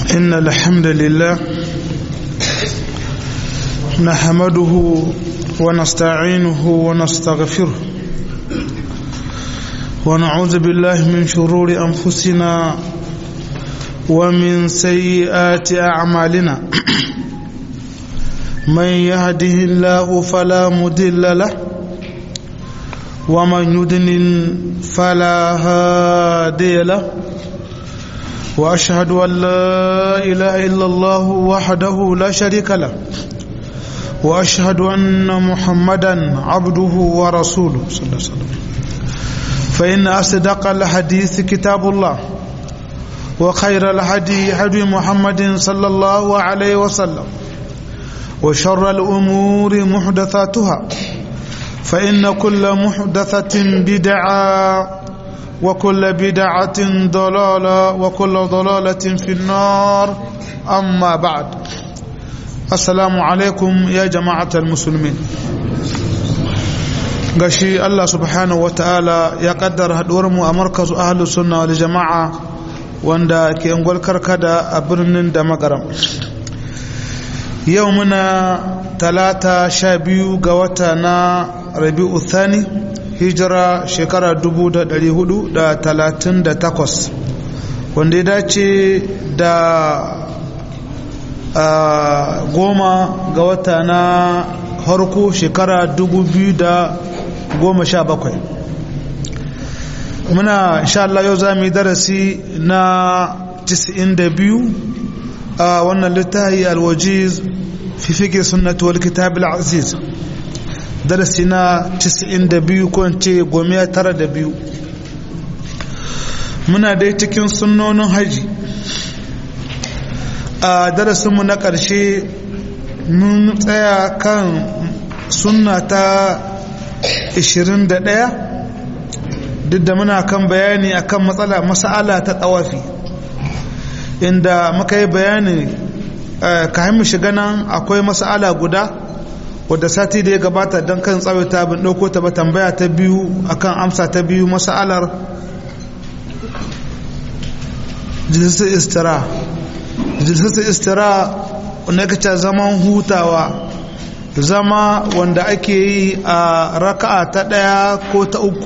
إن الحمد لله نحمده ونستعينه ونستغفره ونعوذ بالله من شرور أنفسنا ومن سيئات أعمالنا من يهده الله فلا مضل له ومن يضلل فلا هادي له واشهد ان لا اله الا الله وحده لا شريك له واشهد ان محمدا عبده ورسوله صلى الله عليه وسلم فان اصدق الحديث كتاب الله وخير الهدي هدي محمد صلى الله عليه وسلم وشر الامور محدثاتها فان كل محدثه بدعه وكل بدعة ضلالة وكل ضلالة في النار أما بعد السلام عليكم يا جماعة المسلمين gashi Allah subhanahu wa ta'ala ya kaddara haɗuwarmu a markazu ahalus sunna wal jama'a wanda ke ungwal karkada a birnin da magaram yau muna talata sha biyu ga wata na rabi'u thani hijira shekara 438 wanda ya dace da goma ga wata na harko shekara 2017 muna insha Allah yau za mu yi darasi na 92 a wannan littafi alwajiz fi fike sunnatu wal kitab al-aziz darasi na 92 ko ce gome tara da biyu muna dai cikin sunnonin haji a darasinmu na ƙarshe mun tsaya kan sunna ta 21 duk da muna kan bayani akan matsala masala ta tsawafi inda muka yi bayani kayan mu shiga nan akwai masala guda wadda sati da ya gabata don kan tsawaita bin ɗauko ta ba tambaya ta biyu akan amsa ta biyu masa'alar jilisar istira jilisar istira wanda kaca zaman hutawa zama wanda ake yi a raka'a ta ɗaya ko ta uku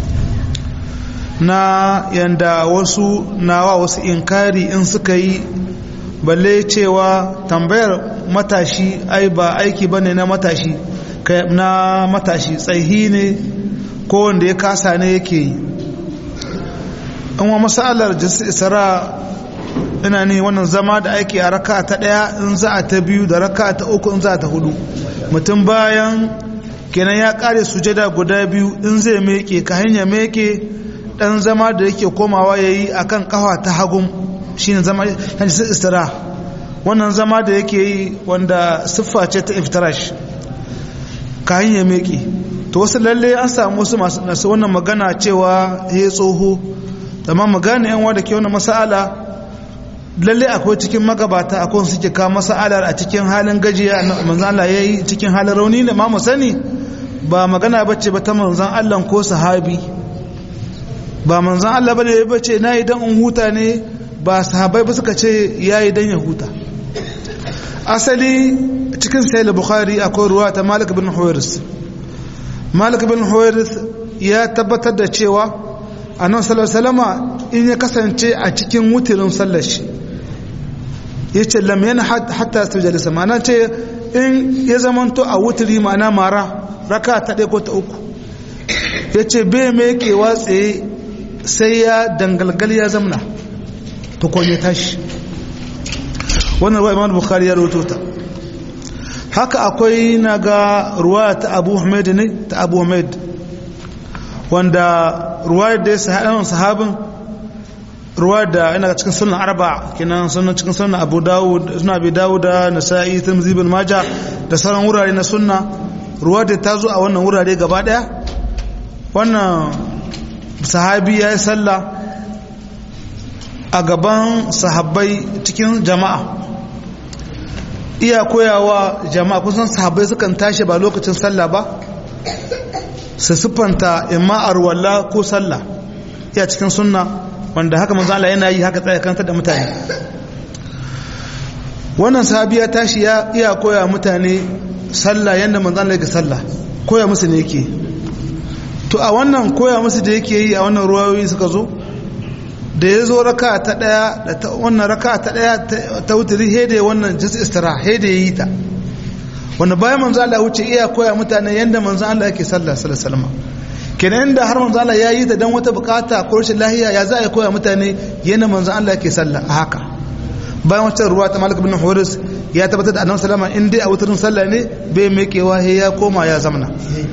na yanda wasu nawa wasu inkari in suka yi balle cewa tambayar matashi ai ba aiki ba ne na matashi na matashi tsaihi ne ko wanda ya kasa ne yake yi in wa masalar isra ina ne wannan zama da aiki a raka ta ɗaya in za a ta biyu da raka ta uku in za a ta hudu mutum bayan kenan ya kare sujada guda biyu in zai meke ka hanya meke dan zama da yake komawa ya yi a kan kafa ta hagun shi ne zama hajjisar istira wannan zama da yake yi wanda siffa ce ta iftarash kayan ya meke to wasu lalle an samu wasu masu wannan magana cewa ya tsoho amma magana yan wadda ke wannan masala lalle akwai cikin magabata akwai suke kawo masalar a cikin halin gajiya manzan Allah ya yi cikin halin rauni ne ma mu sani ba magana bace ba ta manzan Allah ko sahabi ba manzan Allah bane ya bace na yi dan in huta ne ba sahabai ba suka ce ya yi dan ya huta asali cikin sayil bukhari akwai ruwa ta malik bin huwairis malik bin huwairis ya tabbatar da cewa annabi sallallahu alaihi in ya kasance a cikin wutirin sallar shi yace lam yana hatta sujalisa ma'ana ce in ya zamanto a wutiri ma'ana mara raka ta ɗaya ko ta uku yace bai mai kewa tsaye sai ya dangalgal ya zamna tukon ya tashi wannan ruwa imam bukhari ya roto ta haka akwai na ga ruwa ta abu hamid ne ta abu hamid wanda ruwa da ya sahaɗin sahabin ruwa da yana cikin sunan arba kenan sunan cikin sunan abu dawud suna abi dawud da nasa'i tirmidhi bin majah da sauran wurare na sunna ruwa da ta zo a wannan wurare gaba daya wannan sahabi ya yi sallah a gaban sahabbai cikin jama'a iya koyawa jama'a kusan sahabbai sukan tashi ba lokacin sallah ba su siffanta imma arwalla ko sallah iya cikin sunna wanda haka manzo Allah yana yi haka tsaya kanta da mutane wannan sahabiya tashi ya iya koya mutane sallah yadda manzo Allah yake sallah koya musu ne yake to a wannan koya musu da yake yi a wannan ruwayoyi suka zo da ya zo raka ta daya da ta wannan raka ta daya ta wuturi hede wannan jins istira hede yi ta wanda bayan manzo Allah wuce iya koya mutane yanda manzo Allah yake sallah sallallahu alaihi wasallam kenan da har manzo Allah ya yi ta dan wata bukata ko rashin lahiya ya za a koya mutane yanda manzo Allah yake sallah a haka bayan wata ruwa ta Malik bin Huris ya tabbatar da Annabi sallama in dai a wutarin sallah ne bai mekewa he ya koma ya zamna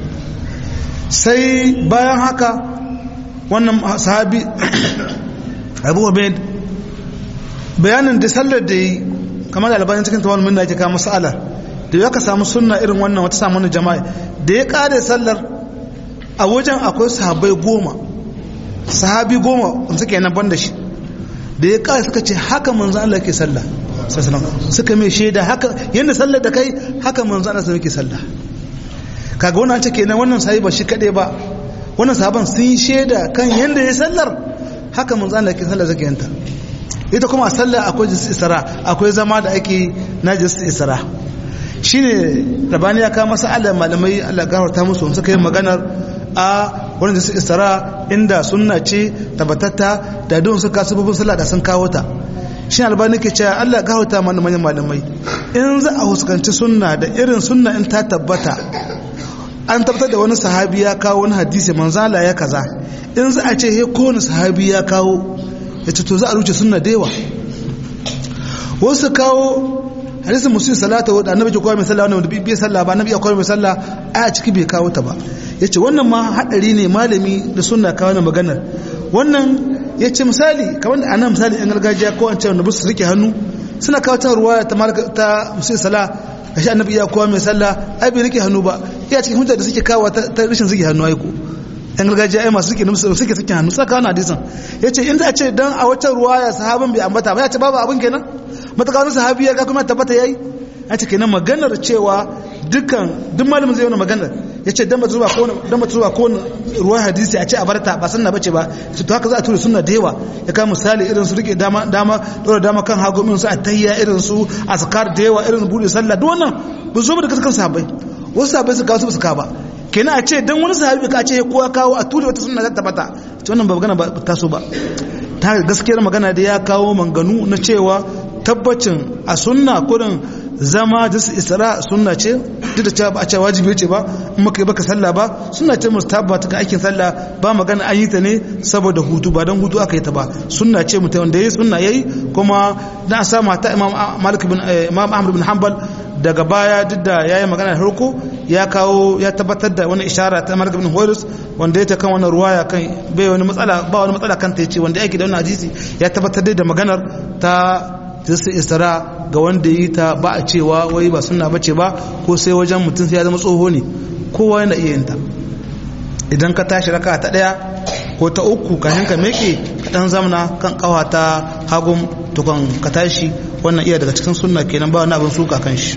sai bayan haka wannan sahabi abu ubaid bayanin da sallar da yi kamar da albanin cikin tawal minna yake kama mas'ala da ya ka samu sunna irin wannan wata samu wani jama'a da ya kare sallar a wajen akwai sahabai goma sahabi goma suke nan ban da shi da ya kare suka ce haka manzo Allah ke sallah suka mai shaida haka yadda sallar da kai haka manzo Allah ke sallah kaga wannan ce kenan wannan sahabi ba shi kadai ba wannan sahaban sun yi shaida kan yadda ya sallar haka manzo Allah ke sallar zaka yanta ita kuma a sallar akwai jinsi isra akwai zama da ake na jinsi isra shine rabani ya kawo masa Allah malamai Allah gafarta musu suka yi maganar a wannan jinsi isra inda sunna ce tabbatatta da don suka sababin sallah da sun kawo ta shi albani ke cewa Allah gafarta mana manyan malamai in za a huskanci sunna da irin sunna in ta tabbata an tabbatar da wani sahabi ya kawo wani hadisi manzala ya kaza in za a ce he kowane sahabi ya kawo ya ce to za a ruce sunna da yawa wasu kawo hadisin musulun salata wadda annabi ke kowa mai sallah wanda bai sallah ba annabi ya kowa mai sallah a ciki bai kawo ta ba ya ce wannan ma haɗari ne malami da sunna kawo na maganar wannan ya ce misali kamar da anan misali yan gargajiya ko an ce wanda su rike hannu suna kawo ta ruwa ta musulun sallah gashi annabi ya kowa mai sallah ai bai rike hannu ba iya cikin hujja da suke kawo ta rashin suke hannu aiko yan gargajiya ai masu suke nufi suke suke hannu saka wani hadisan ya ce in za a ce dan a wata ruwaya sahabin bai ambata ba ya ce babu abin kenan mataka wani sahabi ya ga kuma tabbata yayi ya ce kenan maganar cewa dukkan duk malamin zai yi maganar ya ce dan ba zuwa ko dan ba zuwa ko ruwa hadisi a ce a barta ba sunna bace ba to haka za a tura sunna da yawa ya ka misali irin su rike dama dama dora dama kan hagu min su atayya irin su azkar da yawa irin bude sallah duk wannan ba zo da kaskan sahabbai wasu sahabbai su kawo su ka ba kenan a ce dan wani sahabi ka ce ko ya kawo a tura wata sunna ta tabbata to wannan ba magana ba taso ba ta gaskiyar magana da ya kawo manganu na cewa tabbacin a sunna kurin zama da isra sunna ce duk da cewa ba a ce wajibi ce ba in maka yi baka sallah ba sunna ce mustahabba ta aikin sallah ba magana an yi ta ne saboda hutu ba don hutu aka yi ta ba sunna ce mutum wanda yayi sunna yayi kuma na sa mata imam malik bin imam ahmad bin hanbal daga baya duk da yayi magana da harko ya kawo ya tabbatar da wani ishara ta malik bin huwairis wanda ya ta kan wannan ruwaya kan bai wani matsala ba wani matsala kan ta yace wanda yake da wannan hadisi ya tabbatar da maganar ta jinsu istara ga wanda yi ta ba a cewa wai ba suna bace ba ko sai wajen mutum sai ya zama tsoho ne kowa yana iya yinta idan ka tashi raka ta daya ko ta uku ka hanka meke ka dan zamana kan kawa ta hagun tukun ka tashi wannan iya daga cikin sunna kenan ba wani abin suka kan shi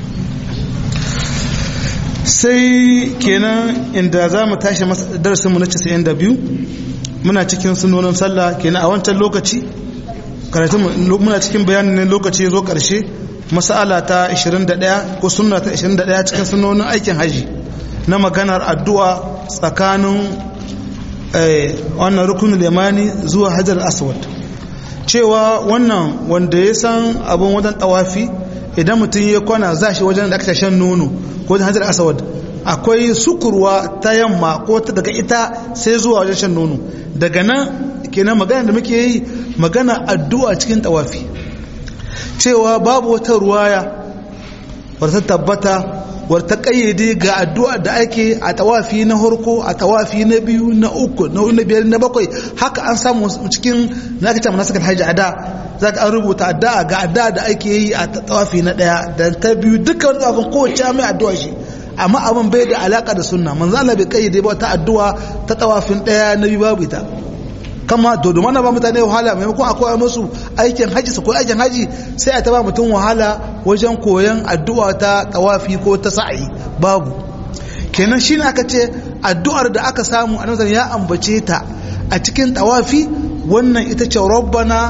sai kenan inda za mu tashi darasinmu na 92 muna cikin sunonin sallah kenan a wancan lokaci karatun muna cikin bayanin ne lokaci zo karshe masala ta 21 ko sunna ta 21 cikin sunonin aikin haji na maganar addu'a tsakanin wannan rukunin limani zuwa hajar aswad cewa wannan wanda ya san abin wajen tawafi idan mutum ya kwana za shi wajen da aka shan nono ko wajen hajar aswad akwai sukurwa ta yamma ko ta daga ita sai zuwa wajen shan nono daga nan kenan magana da muke yi magana addu'a cikin tawafi cewa babu wata ruwaya wata tabbata wata kayyade ga addu'a da ake a tawafi na harko a tawafi na biyu na uku na biyar na bakwai haka an samu cikin na kace mana sakan hajji ada za ka an rubuta addu'a ga addu'a da ake yi a tawafi na daya da ta biyu dukkan wani tsawafin kowace mai addu'a shi amma abin bai da alaka da sunna manzo Allah bai kayyade ba ta addu'a ta tawafin daya na biyu babu ita kama to domin na ba mutane wahala maimakon a koya musu aikin haji su koyi aikin haji sai a taba mutum wahala wajen koyan addu'a ta tawafi ko ta sa'i babu kenan shine aka ce addu'ar da aka samu a ya ambace ta a cikin tawafi wannan ita ce rabbana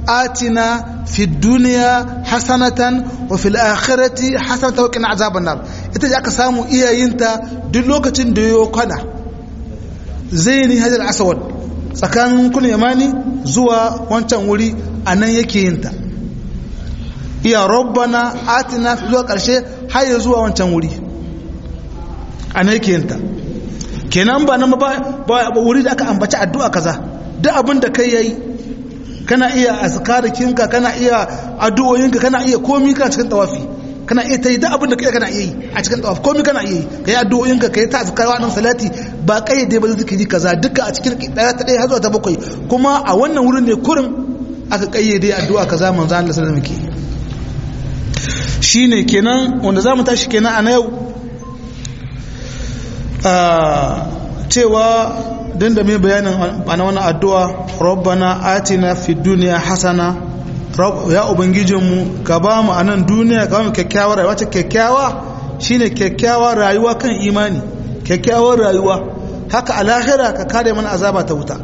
atina fi duniya hasanatan wa fil akhirati hasanatan wa qina azaban nar ita ce aka samu iyayinta duk lokacin da yayo kwana zaini hajar aswad tsakanin kun yamani zuwa wancan wuri anan yake yin ta iya rabbana atina zuwa karshe har ya zuwa wancan wuri anan yake yin ta kenan ba nan ba wuri da aka ambaci addu'a kaza duk abin da kai yayi kana iya azkarikinka kana iya addu'o'inka kana iya komi kana cikin tawafi kana iya ta yi duk abin da kai kana iya yi a cikin tawafi komi kana iya yi kai addu'o'inka kai ta azkarwa nan salati ba kayyade ba zikiri kaza duka a cikin daya ta daya har zuwa ta bakwai kuma a wannan wurin ne kurin aka kayyade addu'a kaza manzo Allah sallallahu alaihi wasallam shine kenan wanda zamu tashi kenan a na yau cewa din da mai bayanin ana wani addu'a rabbana atina fi duniya hasana ya ubangijinmu ka ba mu a nan duniya ka ba mu kyakkyawar rayuwa ce kyakkyawa shine kyakkyawar rayuwa kan imani kyakkyawar rayuwa haka a lahira ka kare mana azaba ta wuta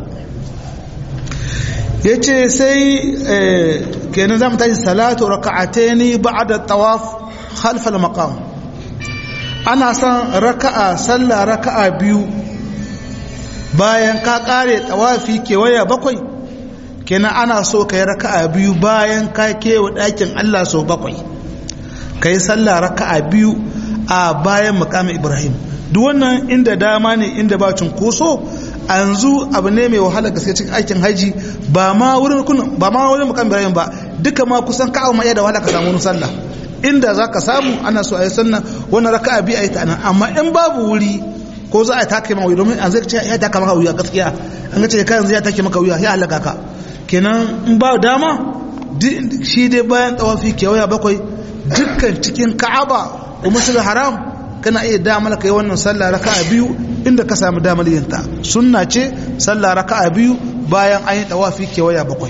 ya ce sai kenan za mu tashi salatu raka'ataini ba'da tawaf khalfal maqam ana son raka'a sallah raka'a biyu bayan ka kare tawafi kewaya bakwai kenan ana so ka yi raka'a biyu bayan ka kewa ɗakin Allah sau bakwai ka yi sallah raka'a biyu a bayan makamin ibrahim duk wannan inda dama ne inda ba cunkoso a yanzu abu ne mai wahala gaske cikin aikin haji ba ma wurin ba ma wurin makamin ibrahim ba duka ma kusan ka'a ma da wahala ka samu wani sallah inda za ka samu ana so a yi sannan wani raka'a biyu a yi ta nan amma in babu wuri ko za a take maka wuya domin an zai ce ya taka maka wuya gaskiya an ga ce kai yanzu ya take maka wuya ya halaka ka kenan in ba dama shi dai bayan tawafi kewaya bakwai dukkan cikin ka'aba ko masjidil haram kana iya damar kai wannan sallah raka'a biyu inda ka samu damar yin ta sunna ce sallah raka'a biyu bayan an yi tawafi kewaya bakwai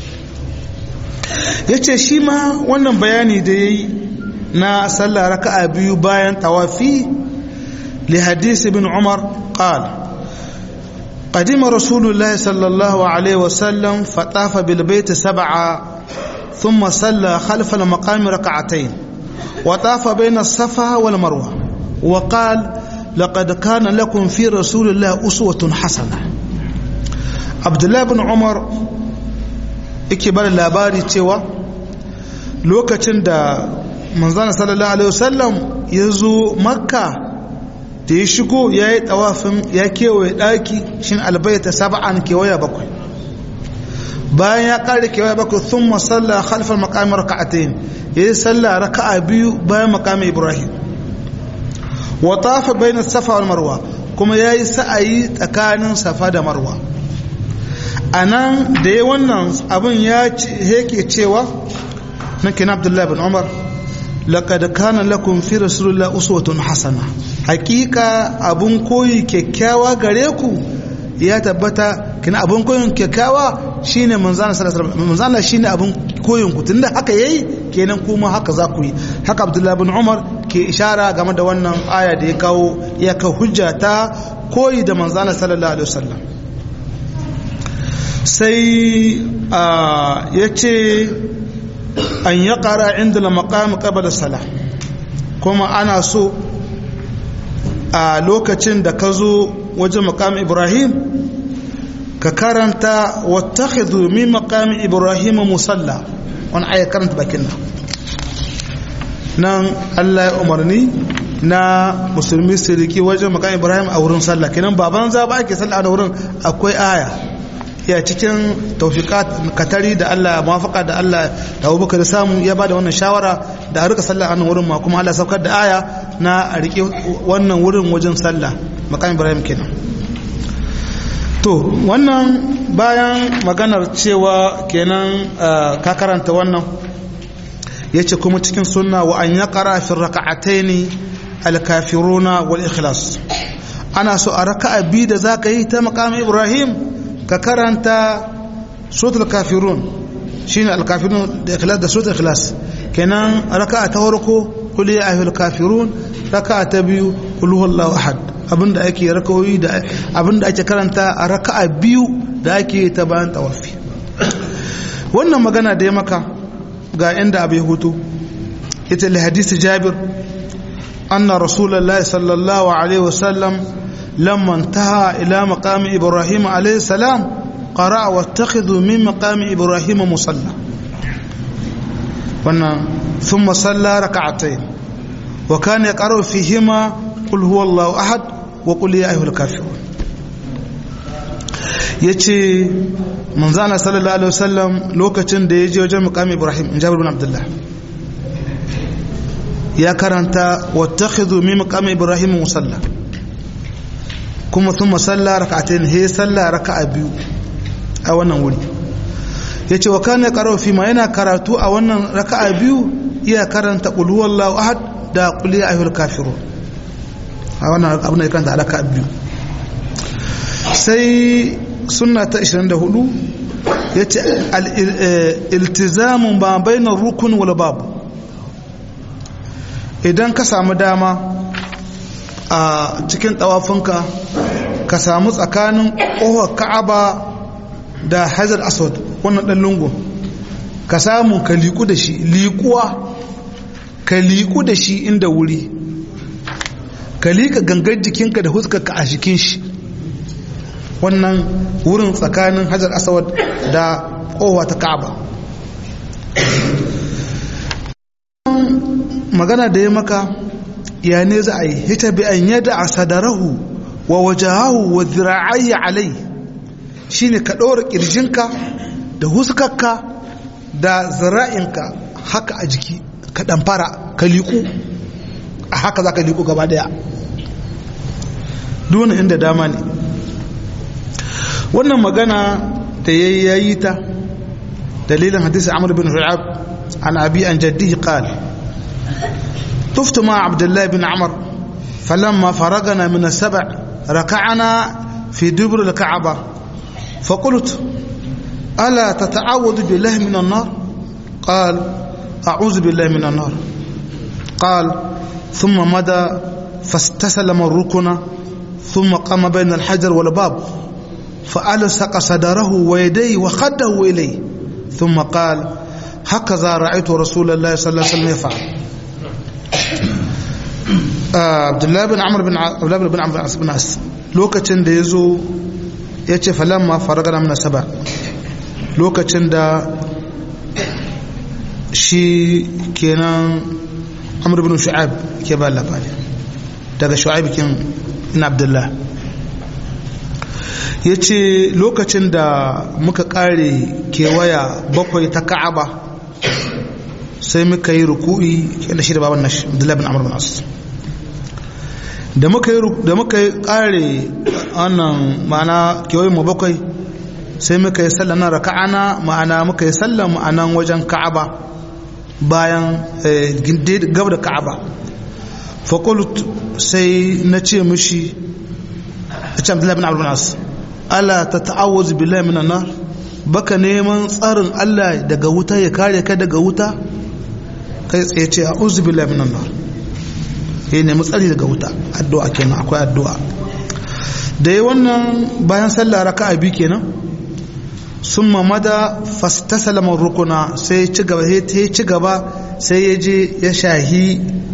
yace shi ma wannan bayani da yayi na sallah raka'a biyu bayan tawafi لحديث ابن عمر قال قدم رسول الله صلى الله عليه وسلم فطاف بالبيت سبعا ثم صلى خلف المقام ركعتين وطاف بين الصفا والمروة وقال لقد كان لكم في رسول الله أسوة حسنة عبد الله بن عمر ikibar labari cewa lokacin da manzana sallallahu alaihi wasallam ya zo makka da ya shigo ya yi tawafin ya kewaye ɗaki shin albaita saba'an kewaya bakwai bayan ya ƙare kewaya bakwai sun masalla halfar makamin raka'atayin ya yi salla raka'a biyu bayan makamin ibrahim wa tafa bayan safa wal marwa kuma ya yi sa'ayi tsakanin safa da marwa a nan da ya wannan abin ya yake cewa na kina abdullahi bin umar laqad kana lakum fi rasulillah uswatun hasana hakika abun koyi kyakkyawa gare ku ya tabbata kina abun koyin kyakkyawa shine manzana sallallahu alaihi wasallam manzana shine abun koyin ku tunda haka yayi kenan kuma haka za ku yi haka abdullahi bin umar ke ishara game da wannan aya da ya kawo ya ka hujja ta koyi da manzana sallallahu alaihi wasallam sai ya ce an ya ƙara inda la maƙam ƙabala sala kuma ana so a lokacin da ka zo wajen maƙam ibrahim ka karanta wata min maƙam ibrahim musalla wani aya karanta bakin nan nan allah ya umarni na musulmi siriki wajen maƙam ibrahim a wurin sallah kenan baban za ba ake sallah a wurin akwai aya ya cikin taufiƙat katari da Allah mafaka da Allah da abubakar da samu ya bada wannan shawara da a rika sallah a nan wurin ma kuma Allah saukar da aya na a riƙe wannan wurin wajen sallah makam Ibrahim kenan to wannan bayan maganar cewa kenan ka karanta wannan yace kuma cikin sunna wa an yaqra fi rak'ataini al-kafiruna wal ikhlas ana so a raka'a bi da zaka yi ta makam Ibrahim ka karanta suratul kafirun shine al-kafirun da ikhlas da suratul ikhlas kenan raka'a ta farko kul ya ayyuhal kafirun raka'a ta biyu kul huwallahu ahad abinda ake rakawoyi da abinda ake karanta a raka'a biyu da ake ta bayan tawafi wannan magana da ya maka ga inda abai hutu ita li hadisi jabir anna rasulullahi sallallahu alaihi wasallam lamma intaha ila maqami ibrahim alaihi salam qara'a wattakhidhu min maqami ibrahim musalla wannan thumma salla rak'atayn wa kana yaqra'u fihima qul huwallahu ahad wa qul ya ayyuhal kafirun yace manzana sallallahu alaihi wasallam lokacin da ya je wajen muqami ibrahim in jabir bin abdullah ya karanta wattakhidhu min muqami ibrahim musalla kuma thumma salla rak'atayn he salla raka'a biyu a wannan wuri yace wa kana qara'u fi ma yana karatu a wannan raka'a biyu iya karanta qul huwallahu ahad da qul ya ayyuhal kafirun a wannan abin da ya karanta raka'a biyu sai sunna ta 24 ya ce iltizamun ba bainar rukun wal babu idan ka samu dama a cikin tawafinka ka samu tsakanin ƙofar ka'aba da hajar aswad wannan ɗan lungun ka samu ka liku da shi likuwa ka liku da shi inda wuri ka liƙa gangar jikinka da huskarka a jikin shi wannan wurin tsakanin hajar aswad da kowa ta ka'aba magana da ya maka ya ne za a yi hita bi an yada a sadarahu wa wajahahu wa zira'ayi alai shine ka ɗora ƙirjinka da huskarka da zira'inka haka a jiki ka ɗamfara ka liku a haka za ka liku gaba daya duna inda dama ne wannan magana da ya yi ta dalilin hadisi amur bin hu'ab an abi an jaddi qal طفت مع عبد الله بن عمر فلما فرغنا من السبع ركعنا في دبر الكعبة فقلت ألا تتعوذ بالله من النار قال أعوذ بالله من النار قال ثم مدى فاستسلم الركن ثم قام بين الحجر والباب فألصق صدره ويديه وخده إليه ثم قال هكذا رأيت رسول الله صلى الله عليه وسلم يفعل عبد الله بن عمرو بن عبد الله بن عمرو بن عاص lokacin da yazo yace falamma faragana min saba lokacin da shi kenan amr ibn shu'ab ke ba labari daga shu'ab kin ibn abdullah yace lokacin da muka kare kewaya bakwai ta ka'aba sai muka yi ruku'i da shi da baban nashi abdullah bin amr bin as da muka yi da muka yi kare wannan ma'ana kewayin mu bakwai sai muka yi sallan nan raka'ana ma'ana muka yi sallan ma'anan wajen ka'aba bayan gab da ka'aba faƙulut sai na ce mushi a ce abdullahi bin abu nas ala ta ta'awuz billahi minan nar baka neman tsarin Allah daga wuta ya kare ka daga wuta kai tsaye ce a'udhu billahi minan nar ya nemi tsari daga wuta addu'a kenan akwai addu'a da yi wannan bayan sallah raka'a biyu kenan sun mamada fastasalamar rukuna sai ci gaba sai ci gaba sai ya je ya shahi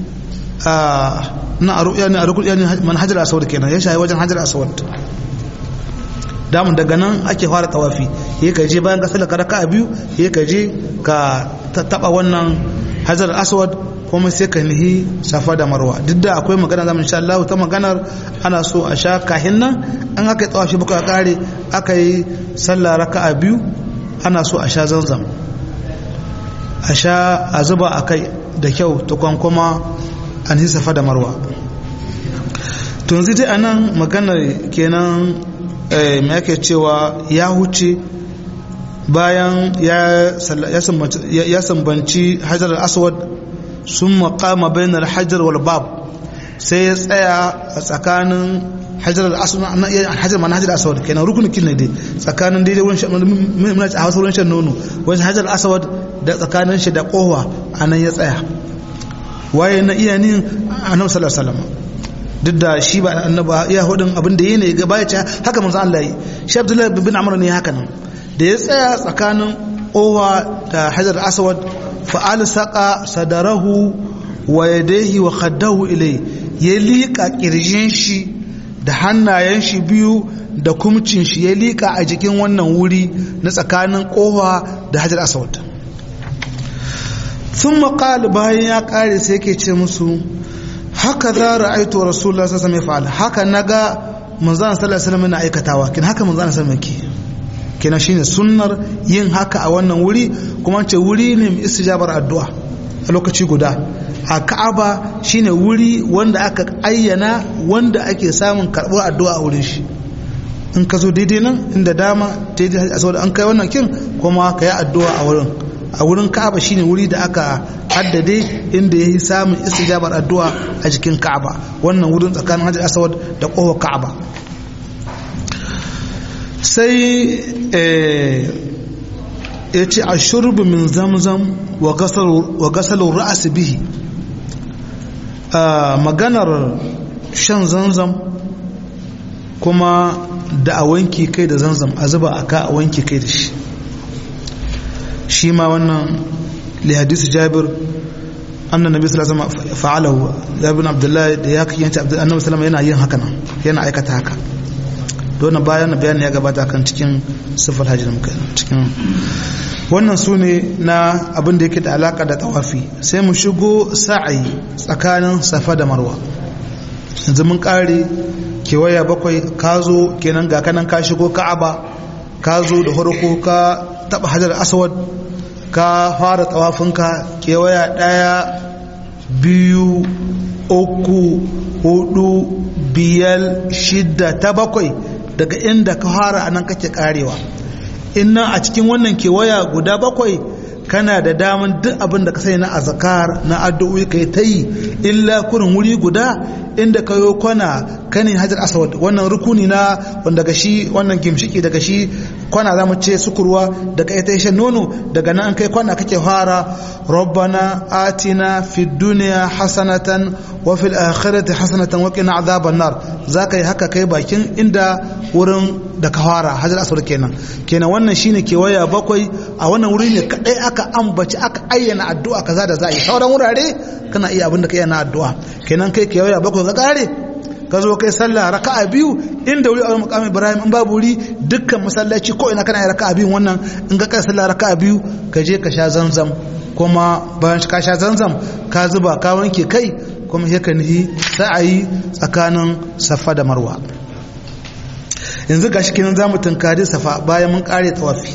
na a ruƙya ne a ruƙya ne manhajar asawad kenan ya shahi wajen hajar asawad damun daga nan ake fara tawafi ya ka je bayan ka sallar raka'a biyu ya ka je ka taɓa wannan hajar aswad kuma sai ka nihi safa da marwa duk da akwai magana zamu insha Allah ta maganar ana so a sha kahin nan an aka yi tsawashi baka kare aka yi sallah raka'a biyu ana so a sha zanzam a sha a zuba a kai da kyau tukwan kuma an yi safa da marwa to yanzu dai anan maganar kenan mai yake cewa ya huce bayan ya sambanci hajar aswad sun makama bayan hajar wal bab sai ya tsaya a tsakanin hajar al-aswad hajar mana hajar aswad kenan rukunin kin ne dai tsakanin daidai wurin shan muna a wasu wurin shan nono wajen hajar aswad da tsakanin shi da kowa anan ya tsaya waye na iya nin annabi sallallahu alaihi wasallam duk da shi ba annaba iya hudun abin da yake ga baya ce haka manzo Allah yi shi Abdullahi bin Amr ne haka nan da ya tsaya tsakanin kowa da hajar aswad fa'al saqa sadarahu wa yadayhi wa khaddahu ilai ya liƙa ƙirjin shi da hannayen shi biyu da kumcin shi ya liƙa a jikin wannan wuri na tsakanin kowa da hajar aswad sun maƙali bayan ya ƙare sai ke ce musu haka za ra'aitu rasulullah sallallahu alaihi wasallam haka naga manzon sallallahu alaihi wasallam na aikatawa kin haka manzon sallallahu alaihi wasallam kenan shine sunnar yin haka a wannan wuri kuma ce wuri ne mai istijabar addu'a a lokaci guda a Ka'aba shine wuri wanda aka ayyana wanda ake samun karɓar addu'a a wurin shi in ka zo daidai nan inda dama daidai saboda an kai wannan kin kuma ka yi addu'a a wurin a wurin Ka'aba shine wuri da aka haddade inda ya yi samun istijabar addu'a a jikin Ka'aba wannan wurin tsakanin Hajar Aswad da ƙofar Ka'aba sai ya ce a shurbi min zamzam wa gasalin ra'asi bihi maganar shan zamzam kuma da a wanki kai da zamzam a zuba a ka a wanki kai da shi shi ma wannan lihadisu jabir annan nabi sallallahu alaihi wasallam fa'alahu jabir abdullahi da ya kiyanci annabi sallallahu yana yin haka nan yana aikata haka don bayan bayani ya gabata kan cikin sifar hajji da muka cikin wannan su ne na abin da yake da alaka da tawafi sai mu shigo sa'ayi tsakanin safa da marwa yanzu mun kare kewaya bakwai ka zo kenan ga kanan ka shigo ka'aba ka zo da farko ka taba hajar aswad ka fara tawafinka kewaya daya biyu uku hudu biyar shidda ta bakwai daga inda ka fara anan kake karewa inna a cikin wannan kewaya guda bakwai kana da daman duk abin da ka sani na azkar na addu'o'i kai ta yi illa kurin wuri guda inda ka yi kwana kanin hajar aswad wannan rukuni na wanda daga shi wannan gimshiki daga shi kwana za mu ce sukurwa daga ita shan nono daga nan kai kwana kake fara rabbana atina fid dunya hasanatan wa fil akhirati hasanatan wa qina adhaban nar zaka yi haka kai bakin inda wurin da ka fara hajar aswad kenan kenan wannan shine kewaya bakwai a wannan wuri ne kadai aka ambaci aka ayyana addu'a kaza da za a yi sauran wurare kana iya abin da ka yana addu'a kenan kai kewaya bakwai ka kare ka zo kai sallah raka'a biyu inda wuri a makamin ibrahim in babu wuri dukkan masallaci ko ina kana yi raka'a biyu wannan in ka kai sallah raka'a biyu ka je ka sha zanzam kuma bayan ka sha zanzam ka zuba ka wanke kai kuma sai ka nihi sa'ayi tsakanin safa da marwa yanzu gashi kenan zamu tunkari safa bayan mun kare tawafi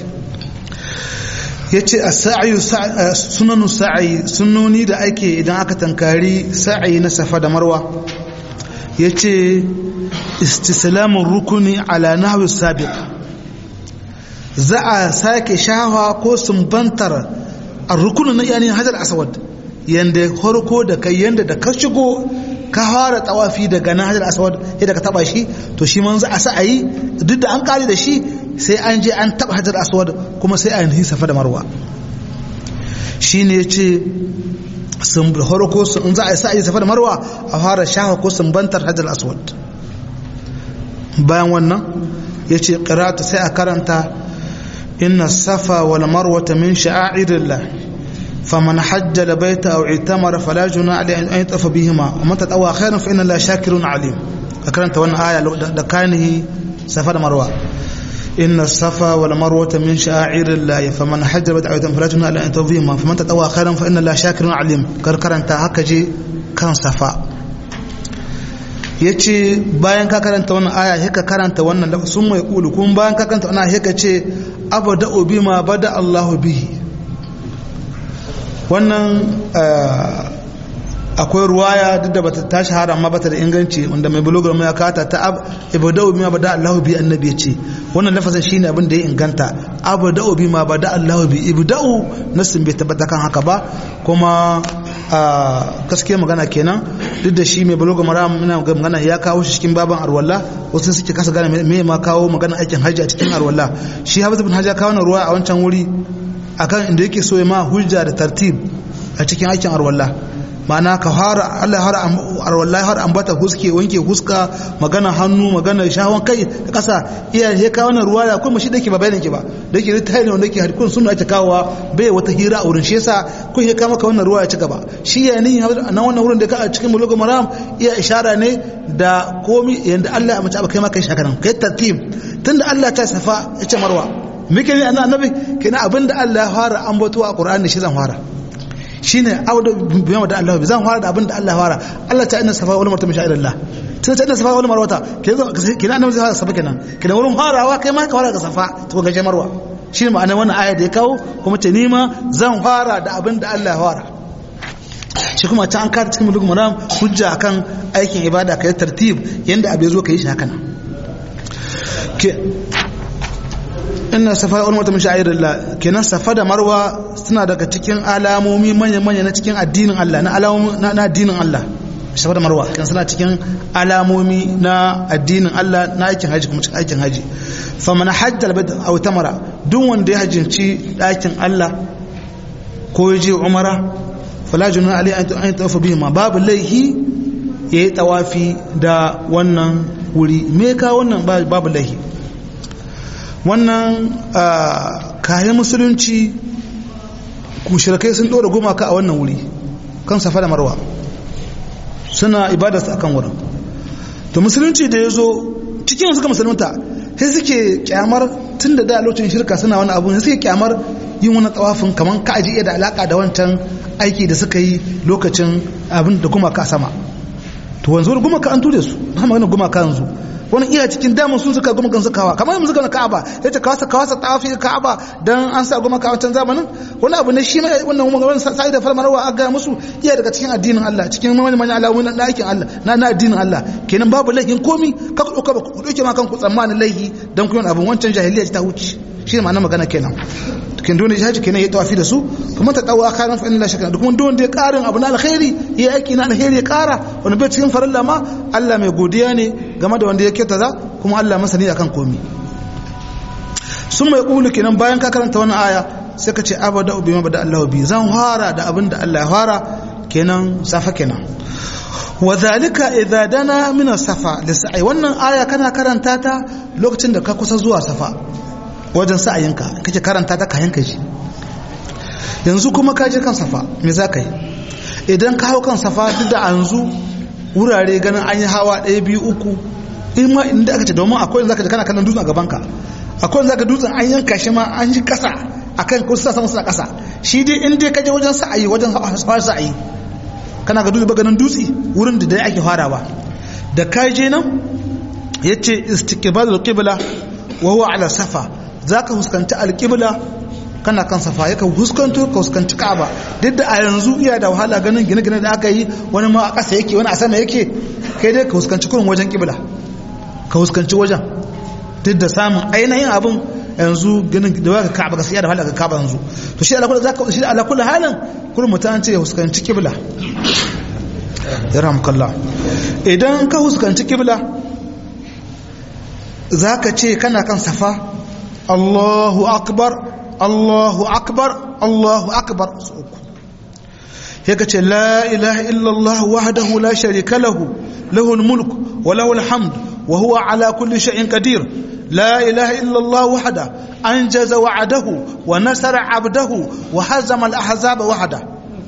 yace as-sa'yu sunanu sa'i sunnoni da ake idan aka tankari sa'i na safa da marwa ya ce istislamun rukuni ala nahwi sabiq za a sake shawa ko sumbantar a rukunin na yanin hajar aswad yanda harko da kai yanda da ka shigo ka fara tawafi daga nan hajar aswad yadda ka taba shi to shi man za a sa a yi duk da an kare da shi sai an je an taba hajar aswad kuma sai a yi safa da marwa shi ne ya ce sun harko in za a yi sa'ayi safa da marwa a fara shafa ko sumbantar hajar aswad bayan wannan ya ce ƙirata sai a karanta inna safa wal marwata min sha'airillah faman hajja da baita aw itamara fala juna alayhi an yatafa bihima wa man tatawa khairan fa inna la shakirun alim ka karanta wannan aya da kanihi safa da marwa إن الصفا والمروة من شعائر الله فمن حج بدع فلا جناح عليه أن يطوفهما فمن تطوع خيرا فإن الله شاكر عليم كركر أنت هكجي كان صفا yace bayan ka karanta wannan aya haka karanta wannan lafa sun mai kulu kuma bayan ka karanta wannan haka ce abada bima bada Allahu bihi wannan akwai ruwaya duk da bata ta shahara amma bata da inganci wanda mai bulogar mai kata ta ibada'u bima bada Allahu bi annabi yace wannan lafazin shine abin da ya inganta abada'u bima bada Allahu bi ibda'u nasin bai tabbata kan haka ba kuma a gaskiya magana kenan duk da shi mai bulogar mara muna magana ya kawo shi cikin baban arwalla wasu suke kasa gane me ma kawo magana aikin hajji a cikin arwalla shi Hafiz bin Hajar kawo ruwa a wancan wuri akan inda yake so ya ma hujja da tartib a cikin aikin arwalla ma'ana ka fara Allah har wallahi har ambata huske wanke huska magana hannu magana shawon kai da kasa iya he kawo wannan ruwa ya kuma shi dake ba bayanin ki ba da yake ta ne wanda yake harkun sunna ake kawowa bai wata hira a wurin shi yasa kun he kawo maka wannan ruwa ya ci gaba shi ya ni nan wannan wurin da ka a cikin bulugul maram iya ishara ne da komi yanda Allah ya mace ba kai ma kai shakaran kai tartib tunda Allah ta safa ya ce marwa muke ne annabi kenan abinda Allah ya fara ambato a Qur'ani shi zan fara shine auda bima da Allah zan fara da abinda Allah ya fara Allah ta inna safa wal marwa min Allah tun ta inna safa wal marwa kenan annabi zai fara safa kenan kenan wurin farawa kai ma ka fara ga safa to ga marwa shine ma'anar wannan aya da ya kawo kuma ce nima zan fara da abinda Allah ya fara shi kuma ta an kada cikin mulkin maram hujja akan aikin ibada kai tartib yanda abu zo kai shi haka nan ke inna safa wal marwa min sha'irillah kenan safa da marwa suna daga cikin alamomi manya manya na cikin addinin Allah na alamomi na addinin Allah safa da marwa kan suna cikin alamomi na addinin Allah na aikin haji kuma cikin aikin haji faman hajjal bad aw tamara duk wanda ya hajjinci dakin Allah ko ya je umara fala junun ali an tawafa bihi ma babu laihi yayi tawafi da wannan wuri me ka wannan babu laihi wannan kayan musulunci mushrikai sun dora gumaka a wannan wuri kan safa da marwa suna ibadarsu akan wurin to musulunci da ya zo cikin suka musulunta sai suke kyamar tun da da lokacin shirka suna wani abu suke kyamar yin wani tsawafin kamar ka aji iya da alaka da wancan aiki da suka yi lokacin abin da gumaka sama to wanzu wani gumaka an ture su na magana gumaka yanzu wani iya cikin damun sun suka gumakan su kawa kamar yanzu gana ka'aba ya ce kawasa kawasa tawafi ka'aba dan an sa gumaka a wancan zamanin wani abu ne shi mai wannan gumaka sai da farmarwa a gaya musu iya daga cikin addinin Allah cikin manyan manyan alamomin na aikin Allah na na addinin Allah kenan babu laifin komi ka ku dauka ku dauke ma kanku tsammanin laifi dan ku yin abin wancan jahiliya ta wuce shi ne ma'anar magana kenan kin dole haji kenan ya tawafi da su kuma ta dawo karan fa inna shakka duk wanda wanda ya karin abu na alkhairi ya aiki na alkhairi ya kara wani bai cikin farilla ma Allah mai godiya ne game da wanda ya kyauta za kuma Allah masani akan komi sun mai kulu kenan bayan ka karanta wannan aya sai ka ce abada ubi ma bada Allah bi zan fara da abin da Allah ya fara kenan safa kenan wa zalika idza dana min safa lisai wannan aya kana karanta ta lokacin da ka kusa zuwa safa wajen sa'ayinka kake karanta ta kayan ka ji yanzu kuma ka je kan safa me za ka yi idan ka hau kan safa duk da anzu wurare ganin an yi hawa ɗaya biyu uku in ma inda aka ce domin akwai zaka ji kana kallon dutsen a gaban ka akwai zaka dutsen an yanka shi ma an yi kasa akan ko sa sama suna kasa shi dai in dai ka je wajen sa'ayi wajen hawa sa'ayi kana ga dutse ganin dutse wurin da dai ake farawa da ka je nan yace istiqbalul qibla wa huwa ala safa za ka huskanci alƙibla kana kan safa ya ka huskanto ka huskanci ka'aba duk da a yanzu iya da wahala ganin gine-gine da aka yi wani ma a ƙasa yake wani a sama yake kai dai ka huskanci kurin wajen ƙibla ka huskanci wajen duk da samun ainihin abin yanzu ganin da waka ka'aba gaskiya da wahala ga ka'aba yanzu to shi ala kullu zaka shi ala kullu halin kurin mutan ce ya huskanci ƙibla ya rahmukallah idan ka huskanci ƙibla zaka ce kana kan safa Allahu akbar Allahu akbar Allahu akbar uku yaka ce la ilaha illallah wahdahu la sharika lahu lahul mulk wa lahul hamd wa huwa ala kulli shay'in qadir la ilaha illallah wahda anjaza wa'adahu wa nasara 'abdahu wa hazama al-ahzaba wahda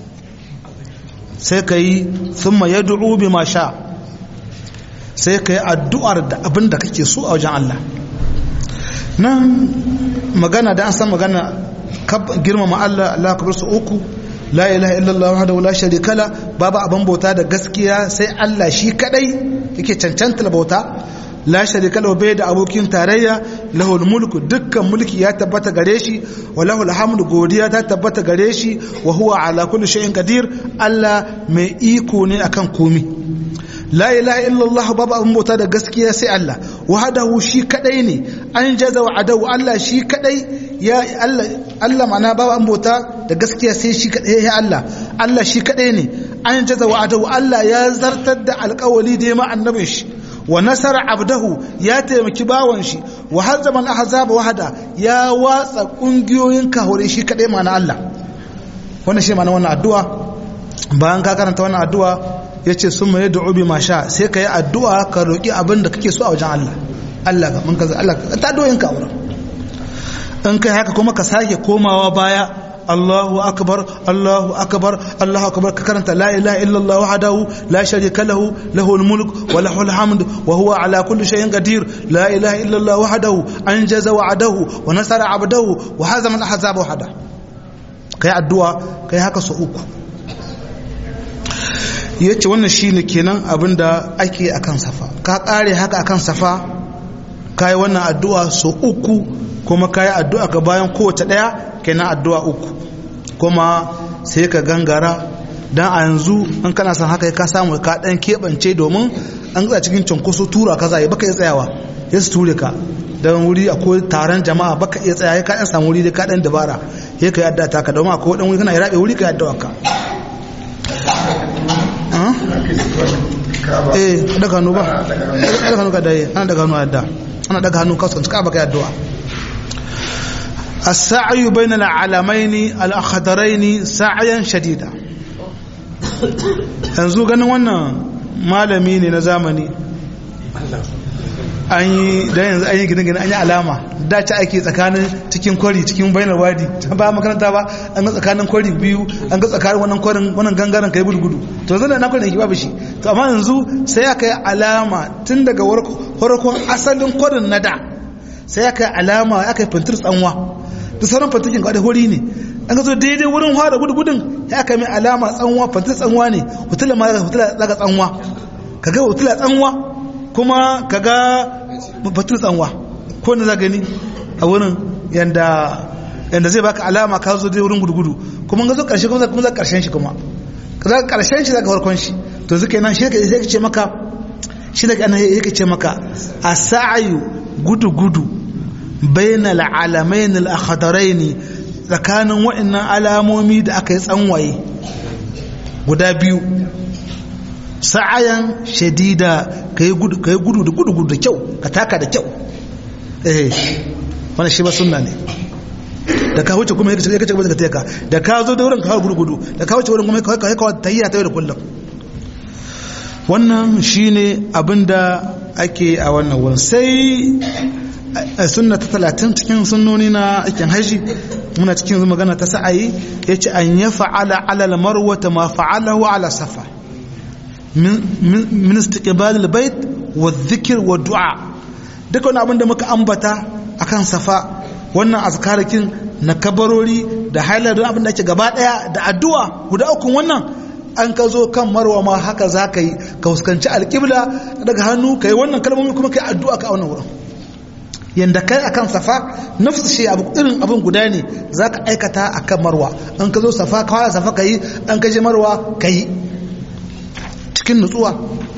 sai kai thumma yad'u bima sha sai kai addu'ar da abinda kake so a wajen Allah nan magana da an san magana girmama Allah Allah kabar su uku la ilaha illallah wahdahu la sharika la babu abin bauta da gaskiya sai Allah shi kadai yake cancanta bauta la sharika lahu bai da abokin tarayya lahul mulku dukkan mulki ya tabbata gare shi wa lahul hamdu godiya ta tabbata gare shi wa huwa ala kulli shay'in qadir Allah mai iko ne akan komi la ilaha illallah babu abin bauta da gaskiya sai Allah wahdahu shi kadai ne an jaza wa adawu Allah shi kadai ya Allah Allah mana babu abin bauta da gaskiya sai shi kadai ya Allah Allah shi kadai ne an jaza wa adawu Allah ya zartar da alƙawali da ya ma annabin shi wa nasara abdahu ya taimaki bawan shi wa hazzaman ahzaba wahada ya watsa kungiyoyin kahore shi kadai mana Allah wannan shi mana wannan addu'a bayan ka karanta wannan addu'a ya ce sun mai da obi masha sai ka yi addu'a ka roƙi abin da kake so a wajen Allah Allah ga manka Allah ta doyin ka wurin in kai haka kuma ka sake komawa baya Allahu akbar Allahu akbar Allahu akbar ka karanta la ilaha illallah wahdahu la sharika lahu lahul mulk wa lahul hamd wa huwa ala kulli shay'in qadir la ilaha illallah wahdahu anjaza wa'adahu wa nasara 'abdahu wa hazama al-ahzaba wahda kai addu'a kai haka so uku yace wannan shine kenan abinda ake akan safa ka kare haka akan safa kai wannan addu'a so uku kuma kai addu'a ka bayan kowace daya kenan addu'a uku kuma sai ka gangara dan a yanzu in kana son haka ka samu ka dan kebance domin an ga cikin cunkoso tura ka zai baka iya tsayawa ya su ture ka dan wuri akwai taron jama'a baka iya tsaya ka dan samu wuri da ka dan dabara sai ka yadda ta ka domin akwai dan wuri kana rabe wuri ka yadda ka eh daga hannu ba daga hannu ka dai ana daga hannu yadda ana daga hannu kasu ka baka yadda السعي بين العلمين الأخضرين سعيا شديدا yanzu ganin wannan malami ne na zamani an yi da yanzu an yi gine-gine an yi alama da ci ake tsakanin cikin kwari cikin bainar wadi ba makaranta ba an ga tsakanin kwari biyu an ga tsakanin wannan kwarin wannan gangaren kai gudu to yanzu da na kwarin yake babu shi to amma yanzu sai aka yi alama tun daga farkon asalin kwarin na da sai aka yi alama aka yi fintir tsanwa da sauran fantakin ga hori ne an ga zo daidai wurin fara gudu gudun ya aka mai alama tsanwa fantar tsanwa ne hutula ma hutula daga tsanwa kaga hutula tsanwa kuma kaga fatar tsanwa ko ne za gani a wurin yanda yanda zai baka alama ka zo dai wurin gudu gudu kuma ga zo karshe kuma kuma za karshen shi kuma za karshen shi za ka farkon shi to zuke nan shi ka sai ce maka shi da kana yake ce maka asa'yu gudu gudu bainal alamain al-akhdarain tsakanin waɗannan alamomi da aka yi tsanwaye guda biyu sa'ayan shadida kai gudu kai gudu da gudu da kyau ka taka da kyau eh wannan shi ba sunna ne da ka wuce kuma yake kace ka teka da ka zo da wurin ka gudu gudu da ka wuce wurin kuma ka ka tayya ta da kullum wannan shine abinda ake a wannan wurin sai sunna ta talatin cikin sunnoni na aikin haji muna cikin magana ta sa'ayi ya ce an ya fa'ala alal marwata ma fa'alahu ala safa min istiqbal albayt wa dhikr wa du'a duka wani abin da muka ambata akan safa wannan azkarakin na kabarori da hailar da abin da ake gaba daya da addu'a guda uku wannan an ka zo kan marwa ma haka za ka yi ka fuskanci alƙibla daga hannu ka yi wannan kalmomi kuma ka yi addu'a ka a wannan wurin yanda kai akan safa nafsu shi abu irin abin guda ne zaka aikata akan marwa an ka zo safa ka fara safa kai an ka je marwa kai cikin nutsuwa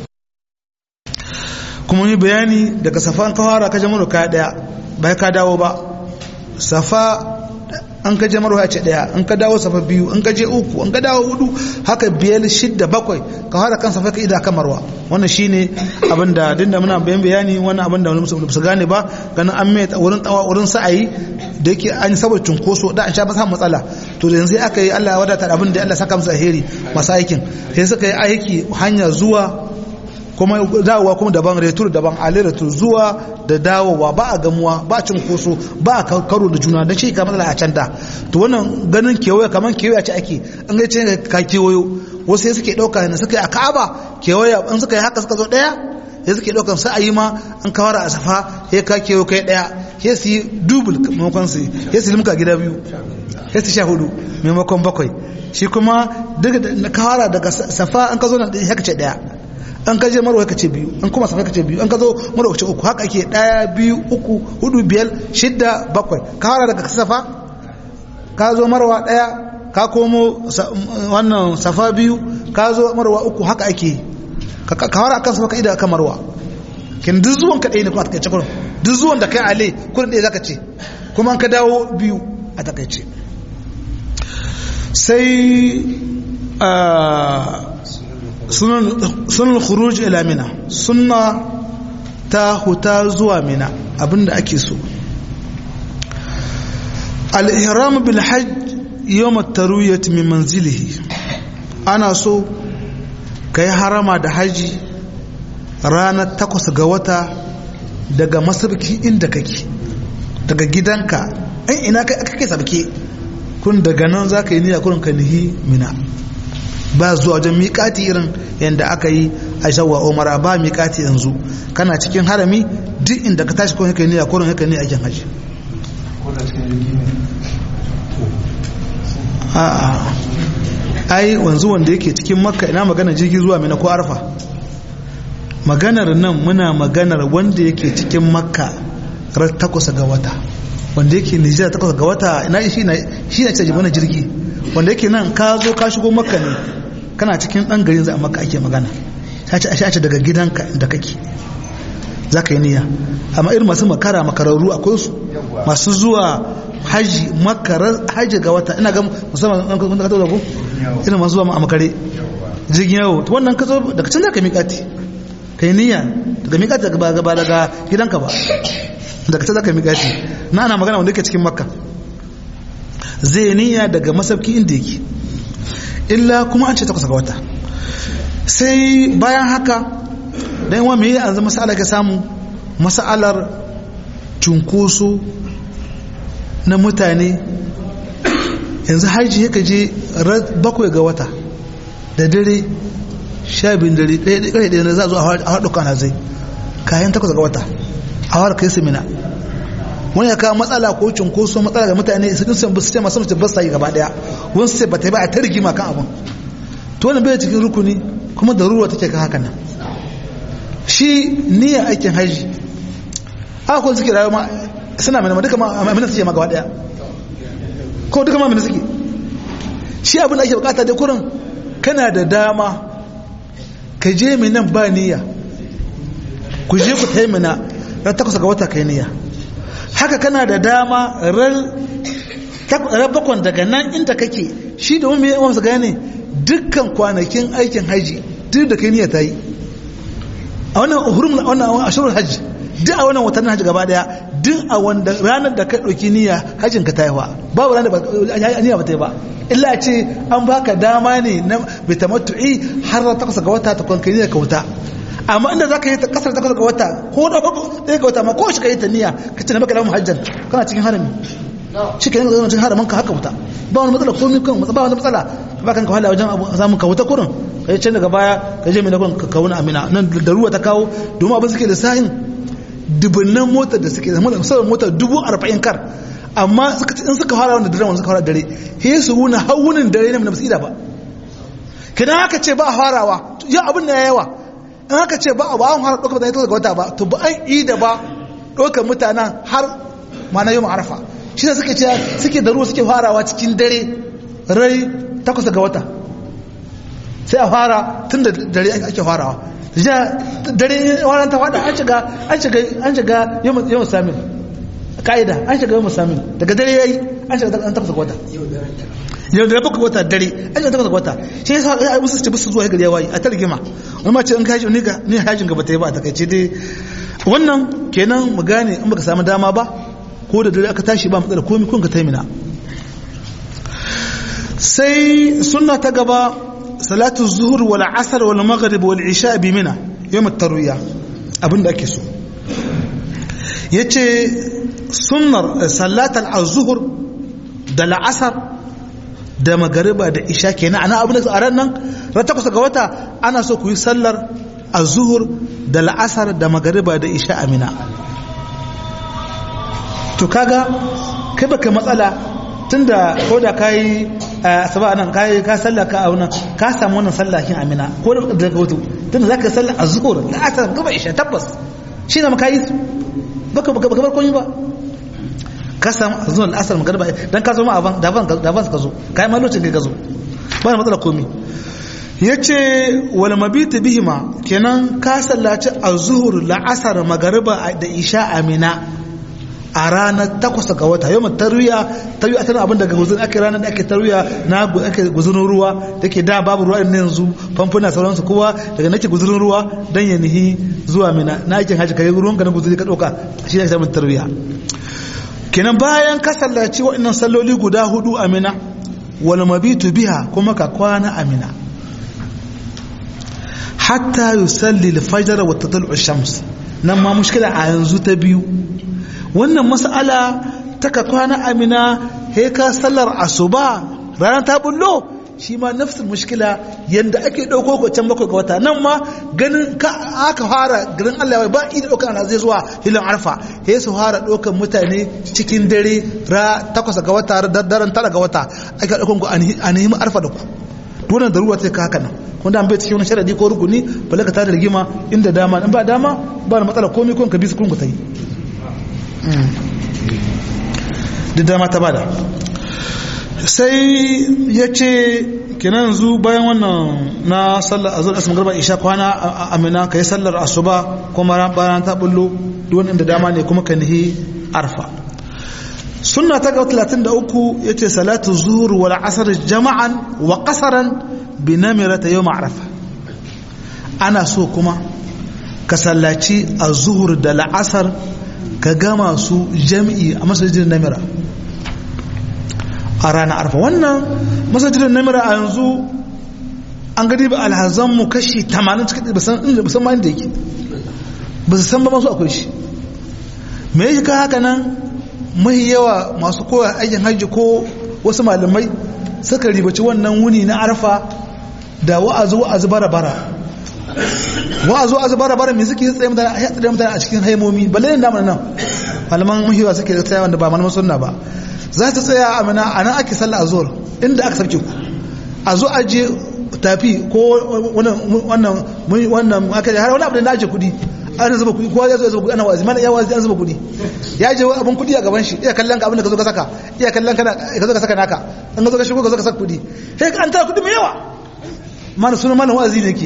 kuma yi bayani daga safa an ka fara ka je marwa ka daya bai ka dawo ba safa an ka je marwa ce daya an ka dawo safa biyu an ka je uku an ka dawo hudu haka biyar shidda bakwai ka fara kan safa ka ida kan marwa wannan shine abin da dinda muna bayan bayani wannan abin da wani su gane ba ganin an mai wurin tsawa wurin sa'ayi da yake an saboda cunkoso da an sha ba samun matsala to da yanzu aka yi Allah ya wadata abin da Allah saka musu alheri masu aikin sai suka yi aiki hanya zuwa kuma dawowa kuma daban retur daban ali retur zuwa da dawowa ba a gamuwa ba a cinkoso ba a karo da juna don shi ka matsala a can da to wannan ganin kewaye kamar kewaye ce ake an ga ce ka kewayo wasu sai suke ɗauka ne suka yi a ka'aba kewaye an suka yi haka suka zo ɗaya sai suke ɗaukan sai a yi ma an kawar a safa ya ka kewayo kai ɗaya sai su yi dubul maimakon su sai su limka gida biyu sai su sha hudu maimakon bakwai shi kuma daga kawara daga safa an ka zo na haka ce ɗaya an ka je marwa kace biyu an kuma safa kace biyu an ka zo marwa kace uku haka ake daya biyu uku hudu biyar shidda bakwai ka fara daga safa ka zo marwa daya ka komo wannan safa biyu ka zo marwa uku haka ake ka fara akan safa ka ida akan marwa kin duk zuwan ka ɗaya ne kuma a takaice kurin duk zuwan da kai ale kurin ɗaya zaka ce kuma an ka dawo biyu a takaice sai sunan khuruj ila mina sunna ta huta zuwa mina abinda ake so al-ihram bil hajj yawm at-tarwiyah min manzilihi ana so ka yi harama da haji ranar takwas ga wata daga masarki inda kake daga gidanka in ina kake sabke kun daga nan za ka yi niyya kurin ka nihi mina ba zuwa wajen miƙati irin yadda aka yi a shawwa umara ba miƙati yanzu kana cikin harami duk inda ka tashi kurin ka yi niyya kurin ka niyya aikin haji a'a ai wanzu wanda yake cikin makka ina magana jirgi zuwa mina ko arfa maganar nan muna maganar wanda yake cikin makka ran takwas ga wata wanda yake nijar takwas ga wata ina shi na shi na caji mana jirgi wanda yake nan ka zo ka shigo makka ne kana cikin dan garin za a makka ake magana ta ce a ce daga gidanka da kake za ka yi niyya amma irin masu makara makararru akwai su masu zuwa haji makarar haji ga wata ina ga musamman an kuma ka taɓa irin masu zuwa a makare jirgin yawo wannan ka zo daga can za ka miƙati ka yi niyya daga miƙati daga ba daga gidanka ba daga can za ka miƙati na ana magana wanda yake cikin makka zai niyya daga masauki inda yake illa kuma an ce takwas ga wata sai bayan haka dan wa me an zama masala ka samu masalar cunkoso na mutane yanzu haji yaka je bakwai ga wata da dare sha biyun dare ɗaya ɗaya ɗaya na za a zo a haɗu kana zai kayan takwas ga wata a wara kai su mina wani ya kawo matsala ko cunkoso matsala ga mutane su sun su ce masu mace ba sa yi gaba ɗaya wani su ce ba ta yi ba a ta rigima kan abin to wani bai cikin rukuni kuma da ruwa take kan hakan nan shi niyyar aikin haji haka kuma suke rayuwa suna mai duka ma amina suke ma gaba ɗaya ko duka ma amina suke shi abin da ake bukata da kurin kana da dama ka je mai nan ba niyya ku je ku ta yi mina ran takwas ga wata kai niyya haka kana da dama ran bakon daga nan inda kake shi da wani yawan su gane dukkan kwanakin aikin haji duk da kai niyya ta yi a wannan hurum wannan ashirin haji duk a wannan watannin haji gaba daya duk a wanda ranar da ka ɗauki niyya hajjin ka ta yi wa babu ranar da niyya ba ta yi ba illa ce an baka dama ne na bitamattu'i har ta takwas ga wata ta kwanka niyya ka wuta amma inda za ka yi ta kasar takwas ga wata ko da ɗaya ga wata ma ko shi ka yi ta niyya ka ce na baka lamun hajjan kana cikin harami shi ka yi zama cikin haramin ka haka wuta ba wani matsala ko kan ba wani matsala ba kan ka wahala wajen samun ka wuta kurin ka yi can daga baya ka je mai na kurin ka kawo amina nan da ruwa ta kawo domin abin suke da sahin dubunnan motar da suke zama musamman motar dubu arba'in kar amma in suka fara wanda dare wanda suka fara dare he su wuna hawunin dare ne na basira ba kidan haka ce ba farawa ya abin da ya yawa in haka ce ba ba an fara ɗaukar mutane ta wata ba to ba an yi da ba ɗaukar mutanen har mana yau ma'arafa shi da suke ce suke da ruwa suke farawa cikin dare rai takwas ga wata sai a fara tun da dare ake farawa ja dare wannan ta fada an shiga an shiga an shiga yawan samin ka'ida an shiga yawan samin daga dare yayi an shiga an tafasa wata yau da bakwai wata dare an shiga tafasa wata shi yasa ai musu ce musu zuwa gari ya wayi a targima wani ma ce in kaji ni ga ni hajin gaba ta yi ba a takaice dai wannan kenan mu gane in baka samu dama ba ko da dare aka tashi ba matsala komai kun ka taimina sai sunna ta gaba salatu zuhur wal asar wal maghrib wal isha bi mina yawm at-tarwiya abinda ake so yace sunnar salatal az-zuhur da al-asr da magariba da isha kenan ana abin da a ran nan ran takwas ga wata ana so ku yi sallar az-zuhur da al-asr da magariba da isha amina to kaga kai baka matsala tunda ko da kai asaba nan kai ka sallah ka auna ka samu wannan sallahin amina ko da daga wato tunda zaka sallah azhur la asar gaba isha tabbas shi ne maka yi baka baka baka bar komai ba ka samu azhur al asar magriba dan ka zo ma aban daban daban ka zo kai ma lokacin kai ka zo ba matsala komai yace wal mabit bihima kenan ka sallaci azhur la asar magriba da isha amina a ranar takwas ga wata yau tarwiya tarwiya tana abin daga guzun ake ranar da ake tarwiya na ake guzurin ruwa da ke da babu ruwa ne yanzu famfuna sauransu kowa daga nake guzurin ruwa don ya nihi zuwa mina na aikin hajji kai ruwan ka na guzuri ka ɗauka shi ne samun tarwiya kenan bayan ka sallaci waɗannan salloli guda hudu a mina wal mabitu biha kuma ka kwana a mina hatta yusalli al-fajr wa tatlu ash-shams nan ma mushkila a yanzu ta biyu wannan mas'ala taka kwana amina he ka sallar asuba ranar ta bullo shi ma nafsin mushkila yanda ake dauko ko can bakwai ga wata nan ma ganin ka aka fara garin Allah ba idan dauka ana zai zuwa hilin arfa he su fara daukan mutane cikin dare ra takwas ga wata daren tara ga wata aka daukan ku a nemi arfa da ku dole da ruwa sai ka haka nan wanda an bai cikin wani sharadi ko rukuni bala ka tada rigima inda dama in ba dama ba da matsala komai kun ka bi su kun ku ta yi duk dama ta bada sai ya ce kenan yanzu bayan wannan na sallar azur asmin garba isha kwana a amina ka yi sallar asuba kuma bayan ta bullo duwan inda dama ne kuma ka nihi arfa sunna ta ga 33 yace salatu zuhur wal asr jama'an wa qasaran bi namirata yawm arafa ana so kuma ka sallaci az-zuhur da al-asr ka gama su jami'i a masajidin namira a ranar arfa wannan masajidin namira a yanzu an gadi ba alhazanmu kashi 80 cikin ba san ma inda yake ba su san ba masu akwai shi me yake ka haka nan mahi yawa masu kowa aikin hajji ko wasu malamai suka ribaci wannan wuni na arfa da wa'azu wa'azu bara bara wa'azu wa'azu bara bara me suke tsaye mutane a tsaye mutane a cikin haimomi balle ne damar nan malaman mahiwa suke tsaya wanda ba malaman sunna ba za ta tsaya a mana a nan ake sallah azhar inda aka sarki ku a zo aje tafi ko wannan wannan wannan aka har wani abu da aje kudi an zuba kudi kowa ya zo ya zuba kudi ana wazi mana ya wazi an zuba kudi ya je abun kudi a gaban shi iya kallon ka abin da ka zo ka saka iya kallon ka ka zo ka saka naka an ka zo ka shigo ka zo ka saka kudi sai an tara kudi mai yawa mana sunan malam wazi ne ke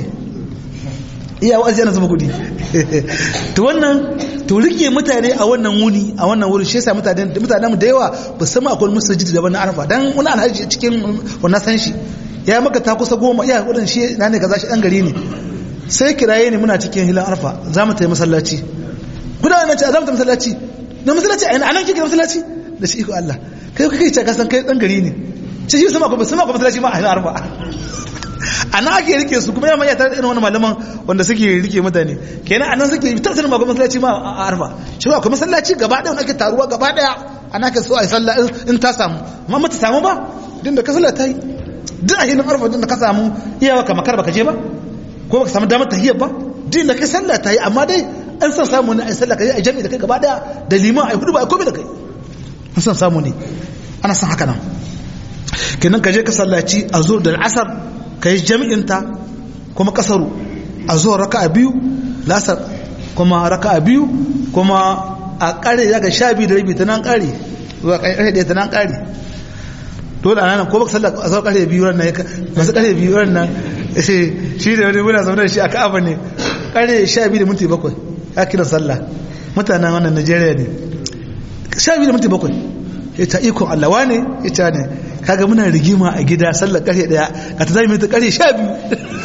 iya wazi yana zuba kudi to wannan to rike mutane a wannan wuni a wannan wurin shi yasa mutane mutanen mu da yawa ba san akwai masjid da wannan arfa dan wani alhaji cikin wannan san shi ya maka ta kusa goma iya wurin shi na ne kaza shi dan gari ne sai kiraye ne muna cikin hilan arfa za mu tayi masallaci kuna nan ce za mu tayi masallaci na masallaci a nan kike masallaci da shi iko Allah kai kai ce ka san kai dan gari ne ce shi sama ko sama ko masallaci ma a hilan arfa ana ake rike su kuma yamma ya tare irin wani malaman wanda suke rike mutane kenan anan suke ta sanin ba masallaci ma a arfa shi ba kuma masallaci gaba daya ake taruwa gaba daya ana ka so a yi sallah in ta samu amma mata samu ba din da ka sallah ta yi duk a hilin arfa din da ka samu iyawa ka makar baka je ba ko baka samu damar tahiyar ba din da kai sallah ta yi amma dai an san samu ne a yi sallah ka yi a jami'i da kai gaba daya da liman a yi hudu ba a komai da kai an san samu ne ana san haka nan kenan ka je ka sallaci a zuwa da al'asar ka yi jami'inta kuma kasaru a zuwa raka a biyu lasar kuma raka a biyu kuma a kare ya ga sha biyu da rabi ta nan kare zuwa kare ɗaya ta nan kare dole a nan ko baka sallar a zuwa kare biyu ran nan masu kare biyu ran nan shi da wani muna zaune da shi a ka'aba ne kare sha biyu da minti bakwai ya kira sallah mutanen wannan najeriya ne sha biyu da minti bakwai ya ta ikon allawa ne ya ta ne kaga muna rigima a gida sallar karfe daya ka ta zai ta karfe sha biyu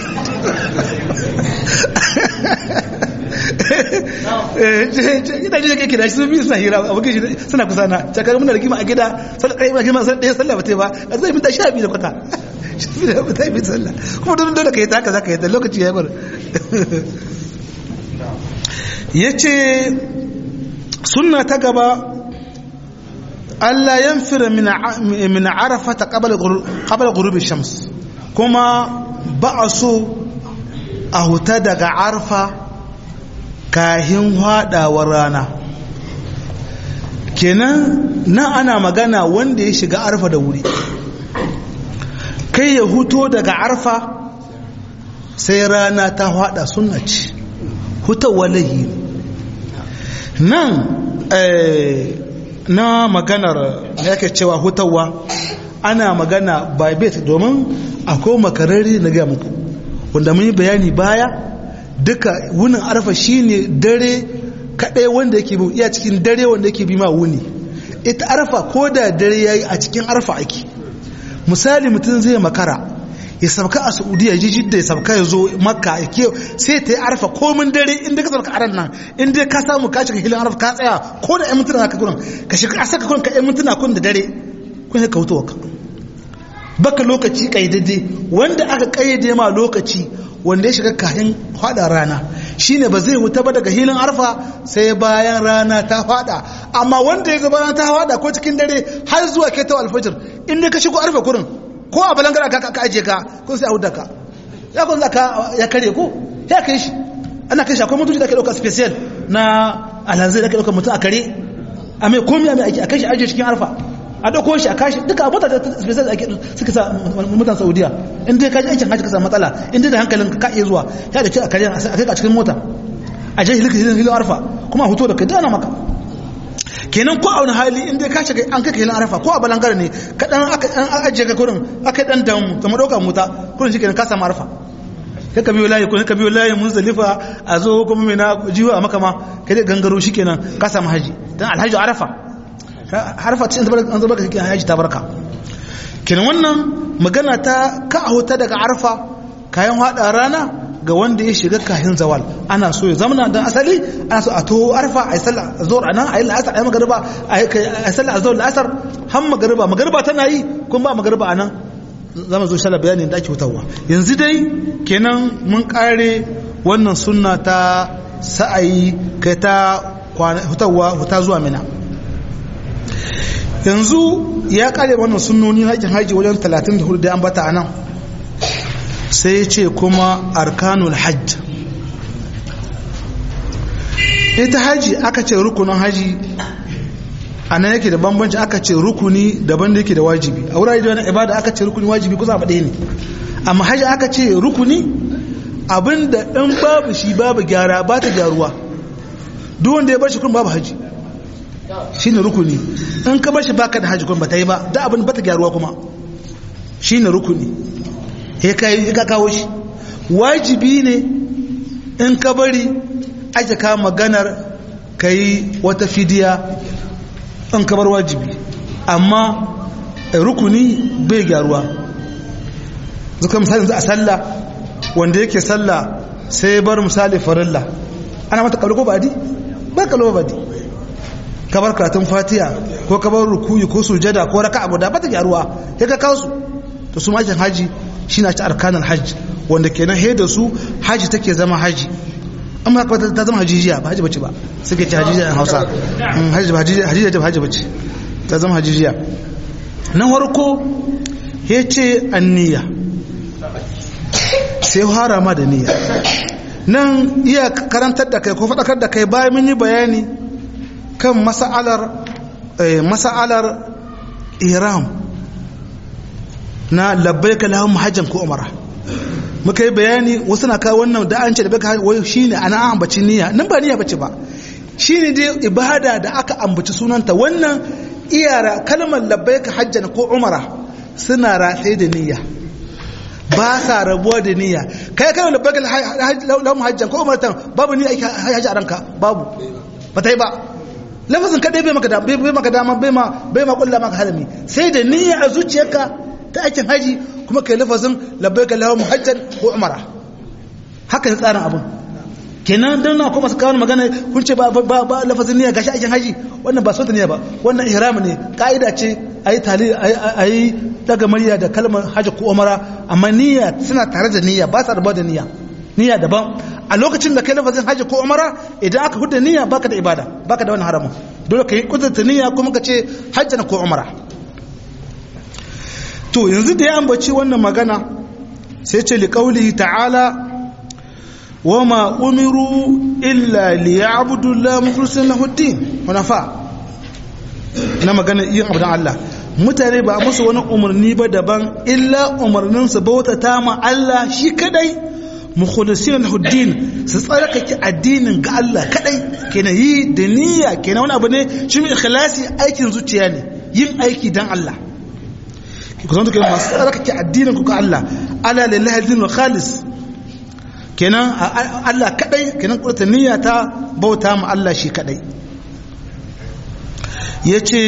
ina ji kake da shi sun biyu suna hira abokin shi suna kusa na cakar muna rigima a gida sallar karfe muna rigima sallar daya sallar ba ta ba ka zai mita sha biyu da kwata ta yi sallah kuma don dole ka yi ta haka za ka yi ta lokaci ya bar ya ce sunna ta gaba Allah yanfira min arafata qabla ghurubi shams kuma ba a so a huta daga arfa kahin hadawar rana kenan nan ana magana wanda ya shiga arfa da wuri kai ya huto daga arfa sai rana ta hada sunna ce hutawa lahi nan na maganar da yake cewa hutawa ana magana by bet domin akwai makarari na gaya muku wanda mun yi bayani baya duka wunin arfa shine dare kadai wanda yake bi iya cikin dare wanda yake bi ma wuni ita arfa ko da dare yayi a cikin arfa ake misali mutum zai makara ya sabka a saudiya ji jidda ya sabka ya zo makka ya ke sai ta yi arfa komin dare inda ka sabka aran nan inda ka samu ka shiga hilin arfa ka tsaya ko da 'yan mintuna ka gurin ka shiga a saka kurin ka 'yan mintuna kun da dare kun ka wuto ka baka lokaci kaidade wanda aka kayyade ma lokaci wanda ya shiga kahin fada rana shine ba zai huta ba daga hilin arfa sai bayan rana ta fada amma wanda ya zama rana ta fada ko cikin dare har zuwa kai ta alfajir in dai ka shigo arfa kurin ko a balangara ka ka aje ka ko sai a huda ka ya kun zaka ya kare ko ya kai shi ana kai shi akwai mutunci da ke dauka special na alhanzai da ke dauka mutum a kare a mai komi a mai aiki a kai shi aje cikin arfa a dauko shi a kashi duka abota da special ake suka sa mutan saudiya in dai kaji aikin hajji ka samu matsala in dai da hankalin ka iya zuwa ya da ce a kare a kai ka cikin mota a je hilin hilin arfa kuma a hoto da kai dana maka kenan ko a wani hali in dai ka shiga an kai hilin arfa ko a balangare ne ka dan aka ajiye ka kurin aka dan damu ta madauka mota kurin shi kenan ka samu arfa kai ka biyo layi ko ka biyo layi muzdalifa a zo kuma mai na jiwa a makama kai dai gangaro shi kenan ka samu haji dan alhaji arafa harfa ce an zaba ka cikin haji ta barka kenan wannan magana ta ka a huta daga arfa kayan hada rana ga wanda ya shiga kahin zawal ana so ya zamana dan asali ana so a to arfa a yi sallah zuwa anan a yi la'asar a yi magariba a yi sallah a zuwa la'asar har magariba magariba tana yi kuma ba magariba a nan zama zo shala bayanin da ake hutawa yanzu dai kenan mun kare wannan sunna ta sa'ayi kai ta hutawa huta zuwa mina yanzu ya kare wannan sunnoni na aikin haji wajen 34 da an bata anan sai ya ce kuma arkanul hajj ita haji aka ce rukunin haji a nan yake da bambanci aka ce rukuni daban da yake da wajibi a wurare da wani ibada aka ce rukuni wajibi kusa ba ɗaya ne amma haji aka ce rukuni abinda in babu shi babu gyara ba ta gyaruwa duk wanda ya bar shi kun babu haji shi ne rukuni in ka bar shi baka da haji kun ba ta yi ba da abin ba ta gyaruwa kuma shi ne rukuni ya ka kawo shi wajibi ne in ka bari ake ka maganar ka yi wata fidiya in ka bar wajibi amma rukuni bai gyaruwa zuka misali za a sallah wanda yake sallah sai bar misali farilla ana mata kalko badi ba kalko badi ka bar karatun fatiha ko ka bar rukuyi ko sujada ko raka'a guda ba ta gyaruwa sai ka kawo su to su makin haji shi na ci arkanan hajji wanda kenan he da su haji take zama haji amma haka ta zama hajijiya ba haji bace ba suke ci hajijiya a hausa haji ba hajijiya ta haji bace ta zama hajijiya na farko ya ce anniya sai harama da niyya nan iya karantar da kai ko faɗakar da kai bayan mun yi bayani kan masa'alar masa'alar ihram na labbaika lahum hajjan ko umara muka yi bayani wasu na kawo wannan da an ce da baka wai shine ana ambaci niyya nan ba niyya bace ba shine dai ibada da aka ambaci sunanta wannan iyara kalmar labbaika hajjan ko umara suna ratsaye da niyya ba sa rabuwa da niyya kai kai labbaika lahum hajjan ko umaratan babu niyya haji a ranka babu ba ta yi ba lafazin kadai bai maka dama bai maka dama bai ma bai ma kulla maka harami sai da niyya a zuciyarka ta aikin haji kuma kai lafazin labbaika lahum hajjan ko umara haka ne tsarin abun kenan dan na kuma su kawo magana kun ce ba ba lafazin niyya gashi aikin haji wannan ba sautin niyya ba wannan ihram ne kaida ce ayi tali ayi daga murya da kalmar haji ko umara amma niyya suna tare da niyya ba sa rabuwa da niyya niyya daban a lokacin da kai lafazin haji ko umara idan aka huda niyya baka da ibada baka da wani haramun dole ka yi kudurta niyya kuma ka ce hajjan ko umara to yanzu da ya ambaci wannan magana sai ce liƙauli ta'ala wa ma umiru illa liya'budu la mukhlisin lahu din hunafa na magana yin abdan Allah mutane ba musu wani umarni ba daban illa umarnin su bautata ma Allah shi kadai mukhlisin lahu din su tsarkake addinin ga Allah kadai kenan yi da niyya kenan wani abu ne shi ikhlasi aikin zuciya ne yin aiki dan Allah ku zama kai masu tsarkake addinin ku ga Allah ala lillahi dinul khalis kenan Allah kadai kenan kurta niyya ta bauta ma Allah shi kadai yace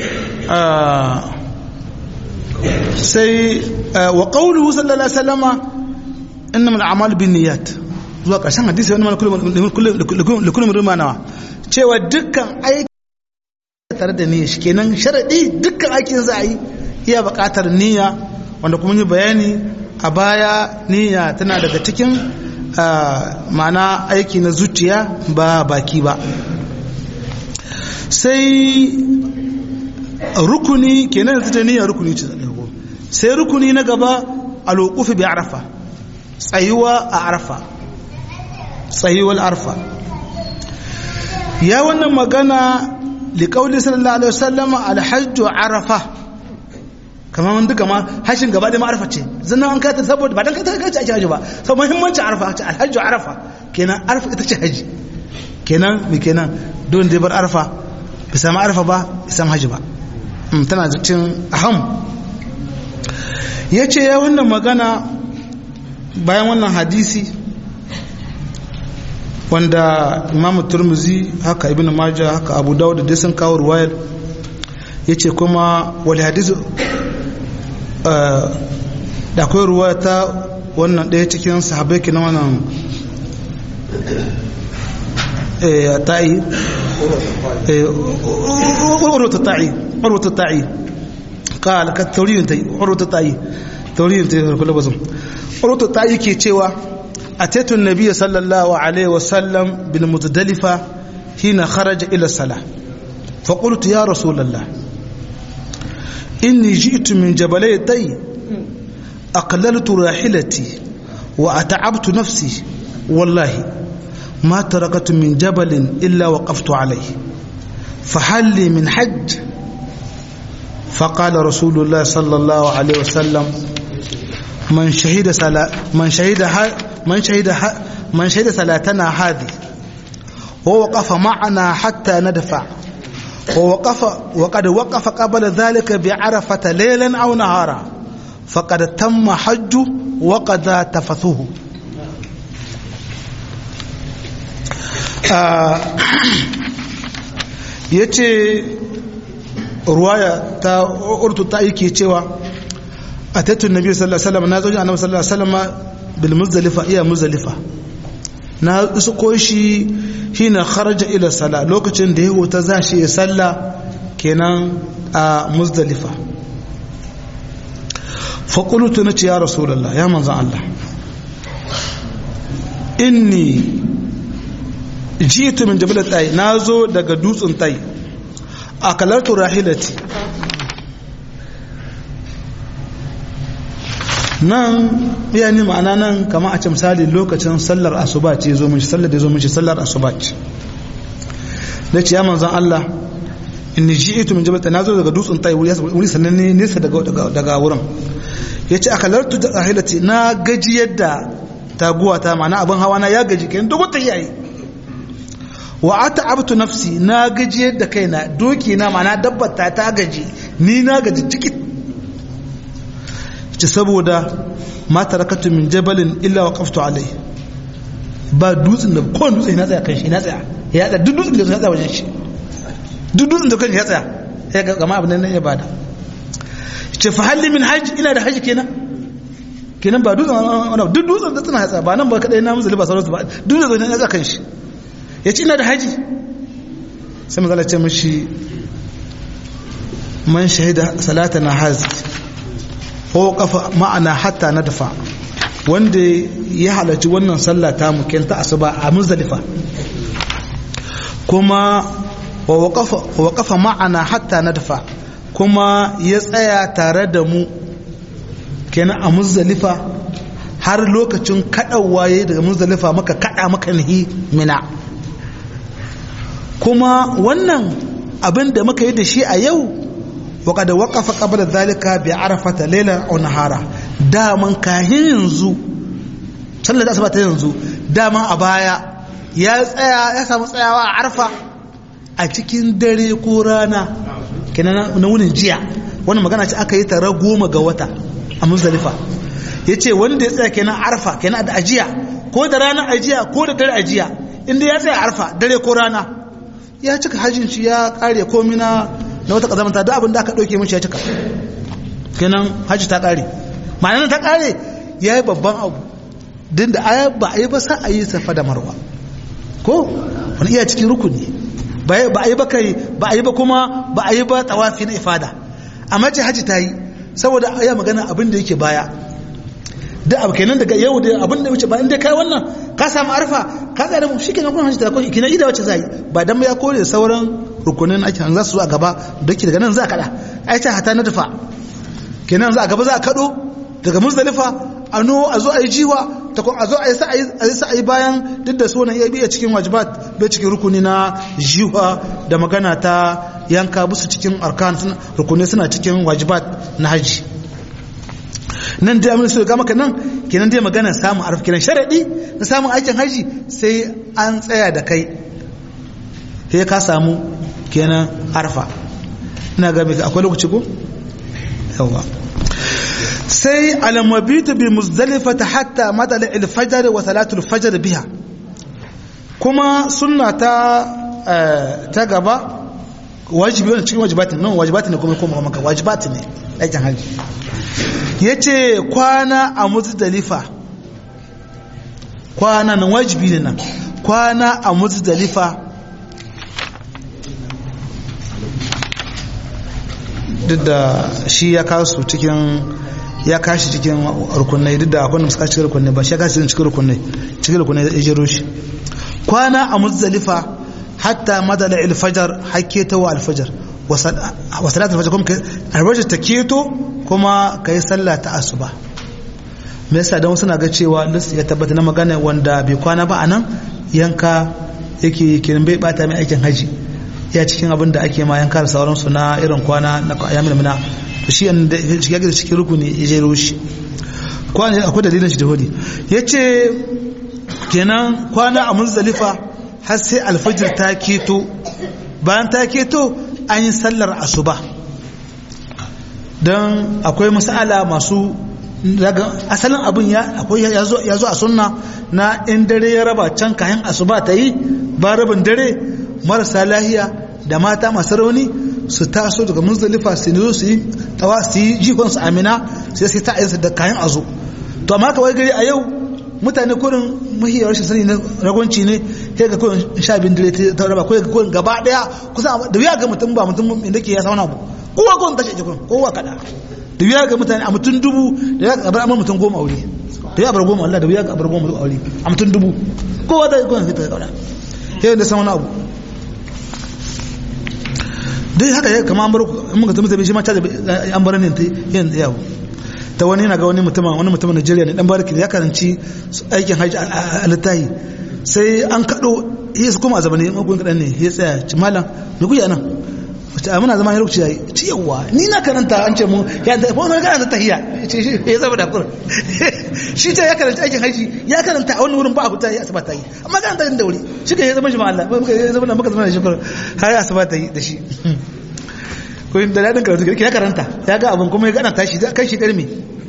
sai wa qawluhu sallallahu alaihi wasallama innamal a'malu binniyat zuwa ƙarshen hadisi wani mana likullum rima nawa cewa dukkan aiki tare da niyya shi kenan sharaɗi dukkan aikin za a yi iya buƙatar niyya wanda kuma yi bayani a baya niyya tana daga cikin ma'ana aiki na zuciya ba baki ba sai rukuni kenan yanzu ta niyya rukuni ce sai rukuni na gaba alwuqufi bi arafa tsayuwa a arafa tsayuwar arfa ya wannan magana liƙauli sallallahu alaihi wasallam alhajju arafa kamar wanda duka ma hashin gaba da ma'arfa ce zannan an kata saboda ba dan kata kace ake haji ba sau muhimmancin arafa ce alhajju arafa kenan arafa ita ce haji kenan me kenan don da bar arafa bai samu arafa ba bai samu haji ba tana cin aham ya ce ya wannan magana bayan wannan hadisi wanda imamu turmuzi haka ibn majah haka abu dawud da sun kawo ruwayar ya ce kuma wani hadisu da akwai ruwa ta wannan ɗaya cikin sahabai na wannan ta'i urwata ta'i urwata ta'i قال كالتورين تي عروة الطائي تورين تي كل بزم عروة الطائي كي تشوا أتيت النبي صلى الله عليه وسلم بالمتدلفة حين خرج إلى الصلاة فقلت يا رسول الله إني جئت من جبلي الطي أقللت راحلتي وأتعبت نفسي والله ما تركت من جبل إلا وقفت عليه فهل لي من حج فقال رسول الله صلى الله عليه وسلم من شهد سلا من شهد من شهد من شهد صلاتنا هذه ووقف معنا حتى ندفع ووقف وقد وقف قبل ذلك بعرفة ليلا أو نهارا فقد تم حج وقد تفثه آه يتي ruwaya ta urtu ta yake cewa a tattun nabi sallallahu alaihi wasallam na zo annabi sallallahu alaihi wasallam bil muzdalifa iya muzdalifa na isko shi hina kharaja ila sala lokacin da ya huta za shi ya salla kenan a muzdalifa fa qultu na ya rasulullah ya manzo Allah inni jitu min jabal tayi nazo daga dutsen tayi akalartu rahilati nan yani ma'ana nan kama a ce misali lokacin sallar asuba ce zo mishi sallar da zo mishi sallar asuba ce da ce ya manzan Allah in ji ito min jabal na zo daga dutsen tayi wuri sannan ne nesa daga wurin ya ce akalartu da rahilati na gaji yadda taguwa ta ma'ana abin hawa na ya gaji kayan dogon ta yayi wa ata abtu nafsi na gaji yadda kaina doki na mana dabbata ta gaji ni na gaji ciki ce saboda ma tarakatu min jabalin illa wa qaftu alai ba dutsen da ko dutsen na tsaya kan shi na tsaya ya tsaya duk dutsen da ya tsaya wajen shi duk dutsen da kan ya tsaya ya ga gama abin nan ya bada ce fa halli min hajji ina da hajji kenan kenan ba dutsen duk dutsen da tsina ya tsaya ba nan ba kadai na musulmi ba sauransu ba dutsen da ya tsaya kan shi ya ci ina da haji sai mazala ce mashi man shahida salata na hazi ko kafa ma'ana hatta na dafa wanda ya halarci wannan sallah ta mukenta asuba a muzdalifa kuma wa kafa ma'ana hatta na dafa kuma ya tsaya tare da mu kenan a muzdalifa har lokacin kaɗawa ya daga muzdalifa maka kaɗa maka nihi mina kuma wannan abin da muka yi da shi a yau waka da waƙafa ƙabar zalika bi arafata lailan aw nahara daman kahin yanzu sallar asuba ta yanzu daman a baya ya tsaya ya samu tsayawa a arfa a cikin dare ko rana kenan na wunin jiya wannan magana ce aka yi tare goma ga wata a muzdalifa ya ce wanda ya tsaya kenan arfa kenan da ajiya ko da rana ajiya ko da dare ajiya inda ya tsaya arfa dare ko rana ya cika hajjin shi ya kare komi na na wata kazamanta da abin da aka ɗauke mishi ya cika kenan hajji ta kare ma'ana ta kare ya yi babban abu din da aya ba a yi ba sa a yi safa da marwa ko wani iya cikin rukuni ba a yi ba kai ba a yi ba kuma ba a yi ba tawafi na ifada amma ce hajji ta yi saboda ya magana abin da yake baya da abu kenan daga yau da abin da wuce ba inda kai wannan ka samu arfa ka tsaya da mu shikenan kun hajji ta ko kina ida wacce zai ba dan ya kore sauran rukunin ake za su zo a gaba dake daga nan za ka da ai ta hata na dafa kenan za a gaba za a kado daga muzdalifa a no a zo a yi jiwa ta kuma a zo a yi sa'ayi bayan duk da sunan ya biya cikin wajibat bai cikin rukuni na jiwa da magana ta yanka musu cikin arkan rukuni suna cikin wajibat na haji nan dai amin su ga maka nan kenan dai magana samun arfa kenan sharadi na samun aikin haji sai an tsaya da kai sai ka samu kenan arfa ina ga akwai lokaci ko yawa sai alamabitu bi muzdalifata hatta madala alfajr wa salatul fajr biha kuma sunna ta ta gaba wajibi ne cikin wajibatin nan wajibatin ne kuma kuma maka wajibatin ne aikin haji yace kwana a muzdalifa kwana nan wajibi ne nan kwana a muzdalifa duk da shi ya kasu cikin ya kashi cikin rukunai duk da akwai da suka cikin rukunai ba shi ya kashi cikin rukunai cikin rukunai ya jero shi kwana a muzdalifa hatta madala alfajar haketa wa alfajar wa salat alfajar kuma alfajar ta keto kuma kai sallah ta asuba me yasa dan suna ga cewa ya tabbata na magana wanda bai kwana ba anan yanka yake kiran bai bata mai aikin haji ya cikin abin da ake ma yanka da sauransu na irin kwana na yamin mina shi da shiga da cikin rukuni ya jero shi kwana akwai dalilin shi da hudi ya ce kenan kwana a muzdalifa har sai alfajir ta keto bayan ta keto an yi sallar asuba don akwai masala masu daga asalin abin ya akwai ya zo a sunna na in dare ya raba can kayan asuba ta yi ba rabin dare marasa lahiya da mata masu rauni su taso daga muzdalifa su ne su yi tawa su yi jikon su amina sai sai ta ayyarsa da kayan azo to amma kawai gari a yau mutane kurin mahiyar rashin sani na ragwanci ne sai ga kurin sha bin dare ta raba kawai ga kurin gaba daya kusa da wuya ga mutum ba mutum inda ke ya sauna abu kowa kurin tashi jikon kowa kada da wuya ga mutane a mutum dubu da ya bar amma mutum goma aure da ya bar goma Allah da wuya ga bar goma aure a mutum dubu kowa da kurin fita kauda sai da sauna abu dai haka ya kama an bar mun ga zama shi ma ta an bar ne ta yin yawo ta wani yana ga wani mutum wani mutum Najeriya ne dan barki ya karanci aikin haji a littahi sai an kado ya su kuma a zamani magun kadan ne ya tsaya ci malam me kuya nan wace a muna zama ya lokaci yayi ci yawa ni na karanta an ce mu ya da ko na karanta tahiyya ce shi ya zama da kur shi ta ya karanta aikin haji ya karanta a wani wurin ba a huta ya asaba ta yi amma karanta da wuri shi ka ya zama shi ma Allah muka ya zama muka zama da shi kur har ya asaba ta yi da shi ko da dadin karatu ya karanta ya ga abin kuma ya gana tashi kai shi karmi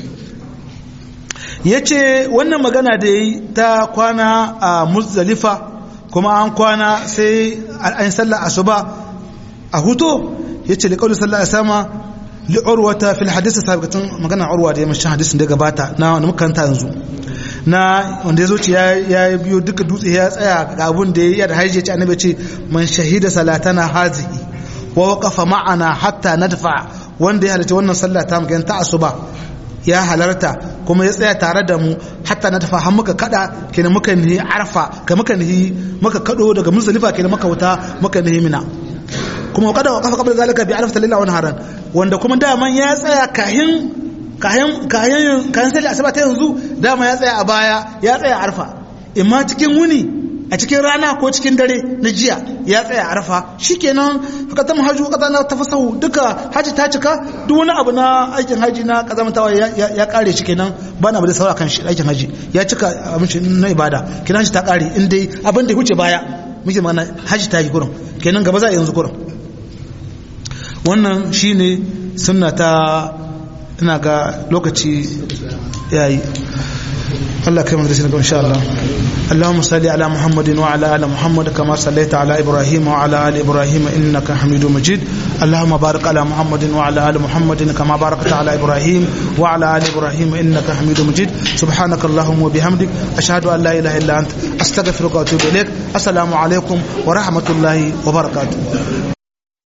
yace wannan magana da yi ta kwana a muzdalifa kuma an kwana sai an sallar asuba a huto yace li qawli sallallahu alaihi wasallam li urwata fil hadith sabiqatan magana urwa da yamin hadisin da gabata na wanda muka kanta yanzu na wanda ya zo ya ya biyo duka dutse ya tsaya ga abun da ya da haije ce annabi ce man shahida salatana hazihi wa waqafa ma'ana hatta nadfa wanda ya halarci wannan sallah ta mu ta asuba ya halarta kuma ya tsaya tare da mu hatta na tafa har muka kada kenan muka nihi arfa ka muka nihi muka kado daga muzdalifa kenan muka wuta muka nihi mina kuma kada wa kafa qabla zalika bi arfa lillahi wa haran wanda kuma daman ya tsaya kahin kahin kahin kahin sallah asuba ta yanzu dama ya tsaya a baya ya tsaya arfa imma cikin wuni a cikin rana ko cikin dare na jiya ya tsaya arfa shikenan haka ta hajju kaza na tafasahu duka haji ta cika duk wani abu na aikin haji na kazamtawa ya kare shi kenan ba na bada saura kan shi aikin haji ya cika abin shi na ibada kenan shi ta kare in dai abin da huce baya muke mana haji ta yi kurin kenan gaba za a yanzu kurin wannan shine sunna ta ina ga lokaci yayi الله كريم درسنا إن شاء الله اللهم صل على محمد وعلى آل محمد كما صليت على إبراهيم وعلى آل إبراهيم إنك حميد مجيد اللهم بارك على محمد وعلى آل محمد كما باركت على إبراهيم وعلى آل إبراهيم إنك حميد مجيد سبحانك اللهم وبحمدك أشهد أن لا إله إلا أنت أستغفرك وأتوب إليك السلام عليكم ورحمة الله وبركاته